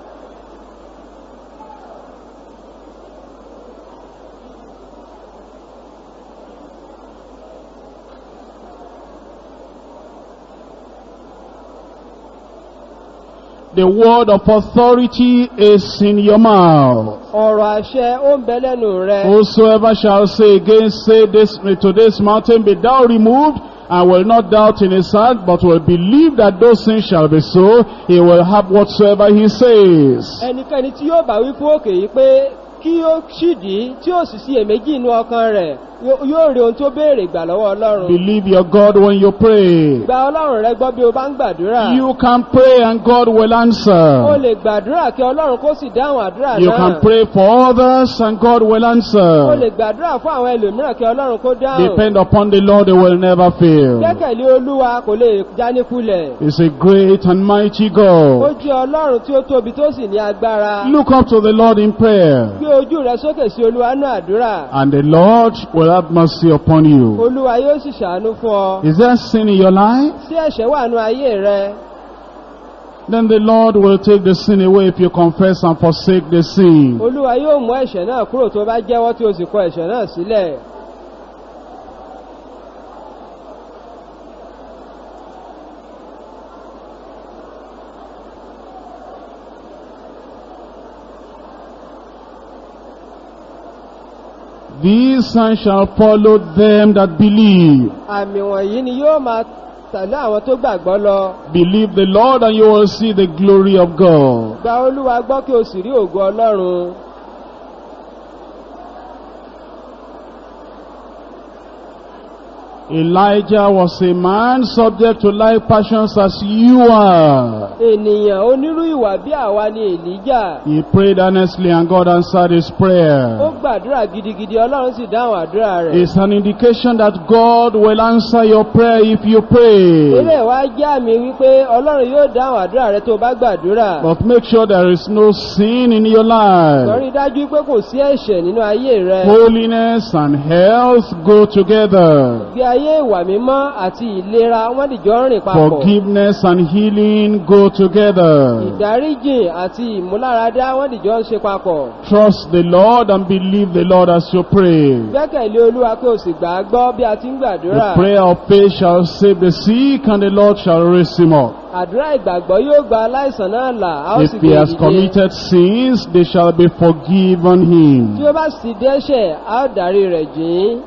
The word of authority is in your mouth. ọ̀rọ̀ àṣẹ ó ń bẹ lẹ́nu rẹ. Whosoever shall say against, say this to this mountain, be thou removed, and will not doubt in his heart, but will believe that those things shall be so, he will have whatsoever he says. ẹnikẹ́ni tí yóò bá wí fún òkè yìí pé kí ó ṣìdí tí ó sì sí èméjì inú ọkàn rẹ̀ yó- yóò rí ohun tó béèrè gbà lọ́wọ́ ọlọ́run Believe your God when you pray. gba ọlọ́run rẹ gbọ́ bí o bá ń gbàdúrà You can pray and God will o answer. lè gbàdúrà kí ọlọ́run kó sì dáhùn àdúrà You náà can pray for others and God will o lè answer. gbàdúrà fún àwọn ẹlòmíràn kí ọlọ́run kó dáhùn Depend upon the Lord, He will never fail. gbẹ́kẹ̀lé olúwa kò lè jáníkulẹ̀ He's a great and mighty ó God. jẹ́ ọlọ́run tí ó tóbi tó sì ní agbára Look up to the Lord in prayer, gbé ojú rẹ sókè sí olúwa náà àdúrà and the Lord will have mercy upon you. olúwa yóò sì ṣàánú fún ọ Is there sin in your life? sí ẹ̀ṣẹ̀ wà nú ayé rẹ Then the Lord will take the sin away if you confess and forsake the sin. olúwa yóò mú ẹ̀ṣẹ̀ náà kúrò tó bá jẹ́wọ́ tí o sì kọ ẹ̀ṣẹ̀ náà sílẹ̀ These signs shall follow them that believe. àmì wọ̀nyí ni yóò máa tẹ̀lé àwọn tó gbàgbọ́ lọ Believe the Lord and you will see the glory of God. gba olúwa gbọ́ kí o sì rí ògo ọlọ́run Elijah was a man subject to like passions as you are. ènìyàn onírú ìwà bí àwa ni èlíjà He prayed earnestly and God answered his ó prayer. gbàdúrà gidigidi ọlọ́run sì dáhùn àdúrà rẹ̀ It's an indication that God will answer your prayer if you pray. eré wa jẹ́ àmì wípé ọlọ́run yóò dáhùn àdúrà rẹ tó o bá gbàdúrà But make sure there is no sin in your life. sọrí dájú pé kò sí ẹ̀ṣẹ̀ nínú ayé rẹ Holiness and health go together. bí ayé ìwà mímọ́ àti ìlera wọ́n dìjọ rìn papọ̀ Forgiveness and healing go together. ìdáríjìn àti ìmúláradá wọ́n dìjọ ń ṣe papọ̀ Trust the Lord and believe the Lord as you pray. gbẹ́kẹ̀lé olúwa pé o sì gbà á gbọ́ bí a ti ń gbàdúrà The prayer of faith shall save the sick and the Lord shall raise him up. àdúrà ìgbàgbọ́ yóò gba aláìsàn náà là á ó If sì he gbé has dìde committed sins, they shall be forgiven tí him. ó bá sì dẹ́ṣẹ̀ á ó dárí rẹ̀ jìn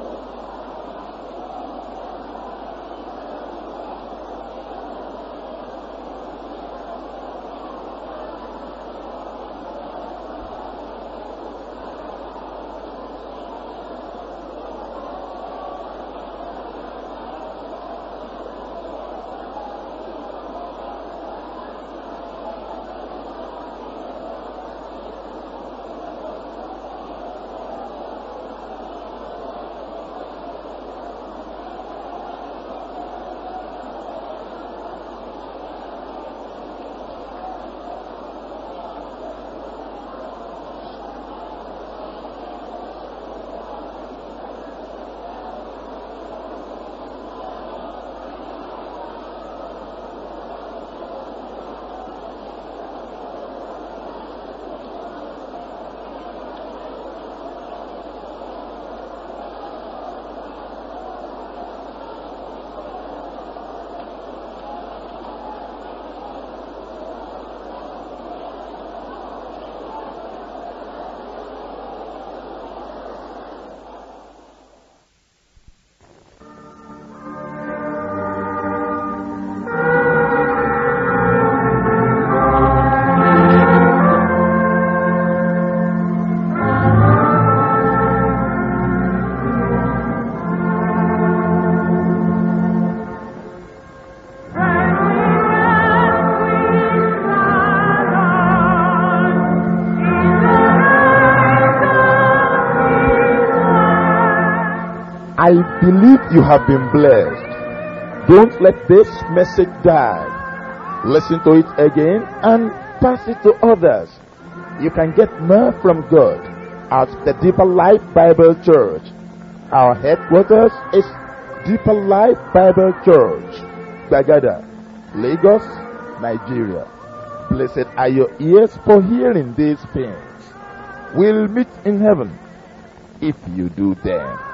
I believe you have been blessed. Don't let this message die. Listen to it again and pass it to others. You can get more from God at the Deeper Life Bible Church. Our headquarters is Deeper Life Bible Church, Bagada, Lagos, Nigeria. Blessed are your ears for hearing these things. We'll meet in heaven if you do them.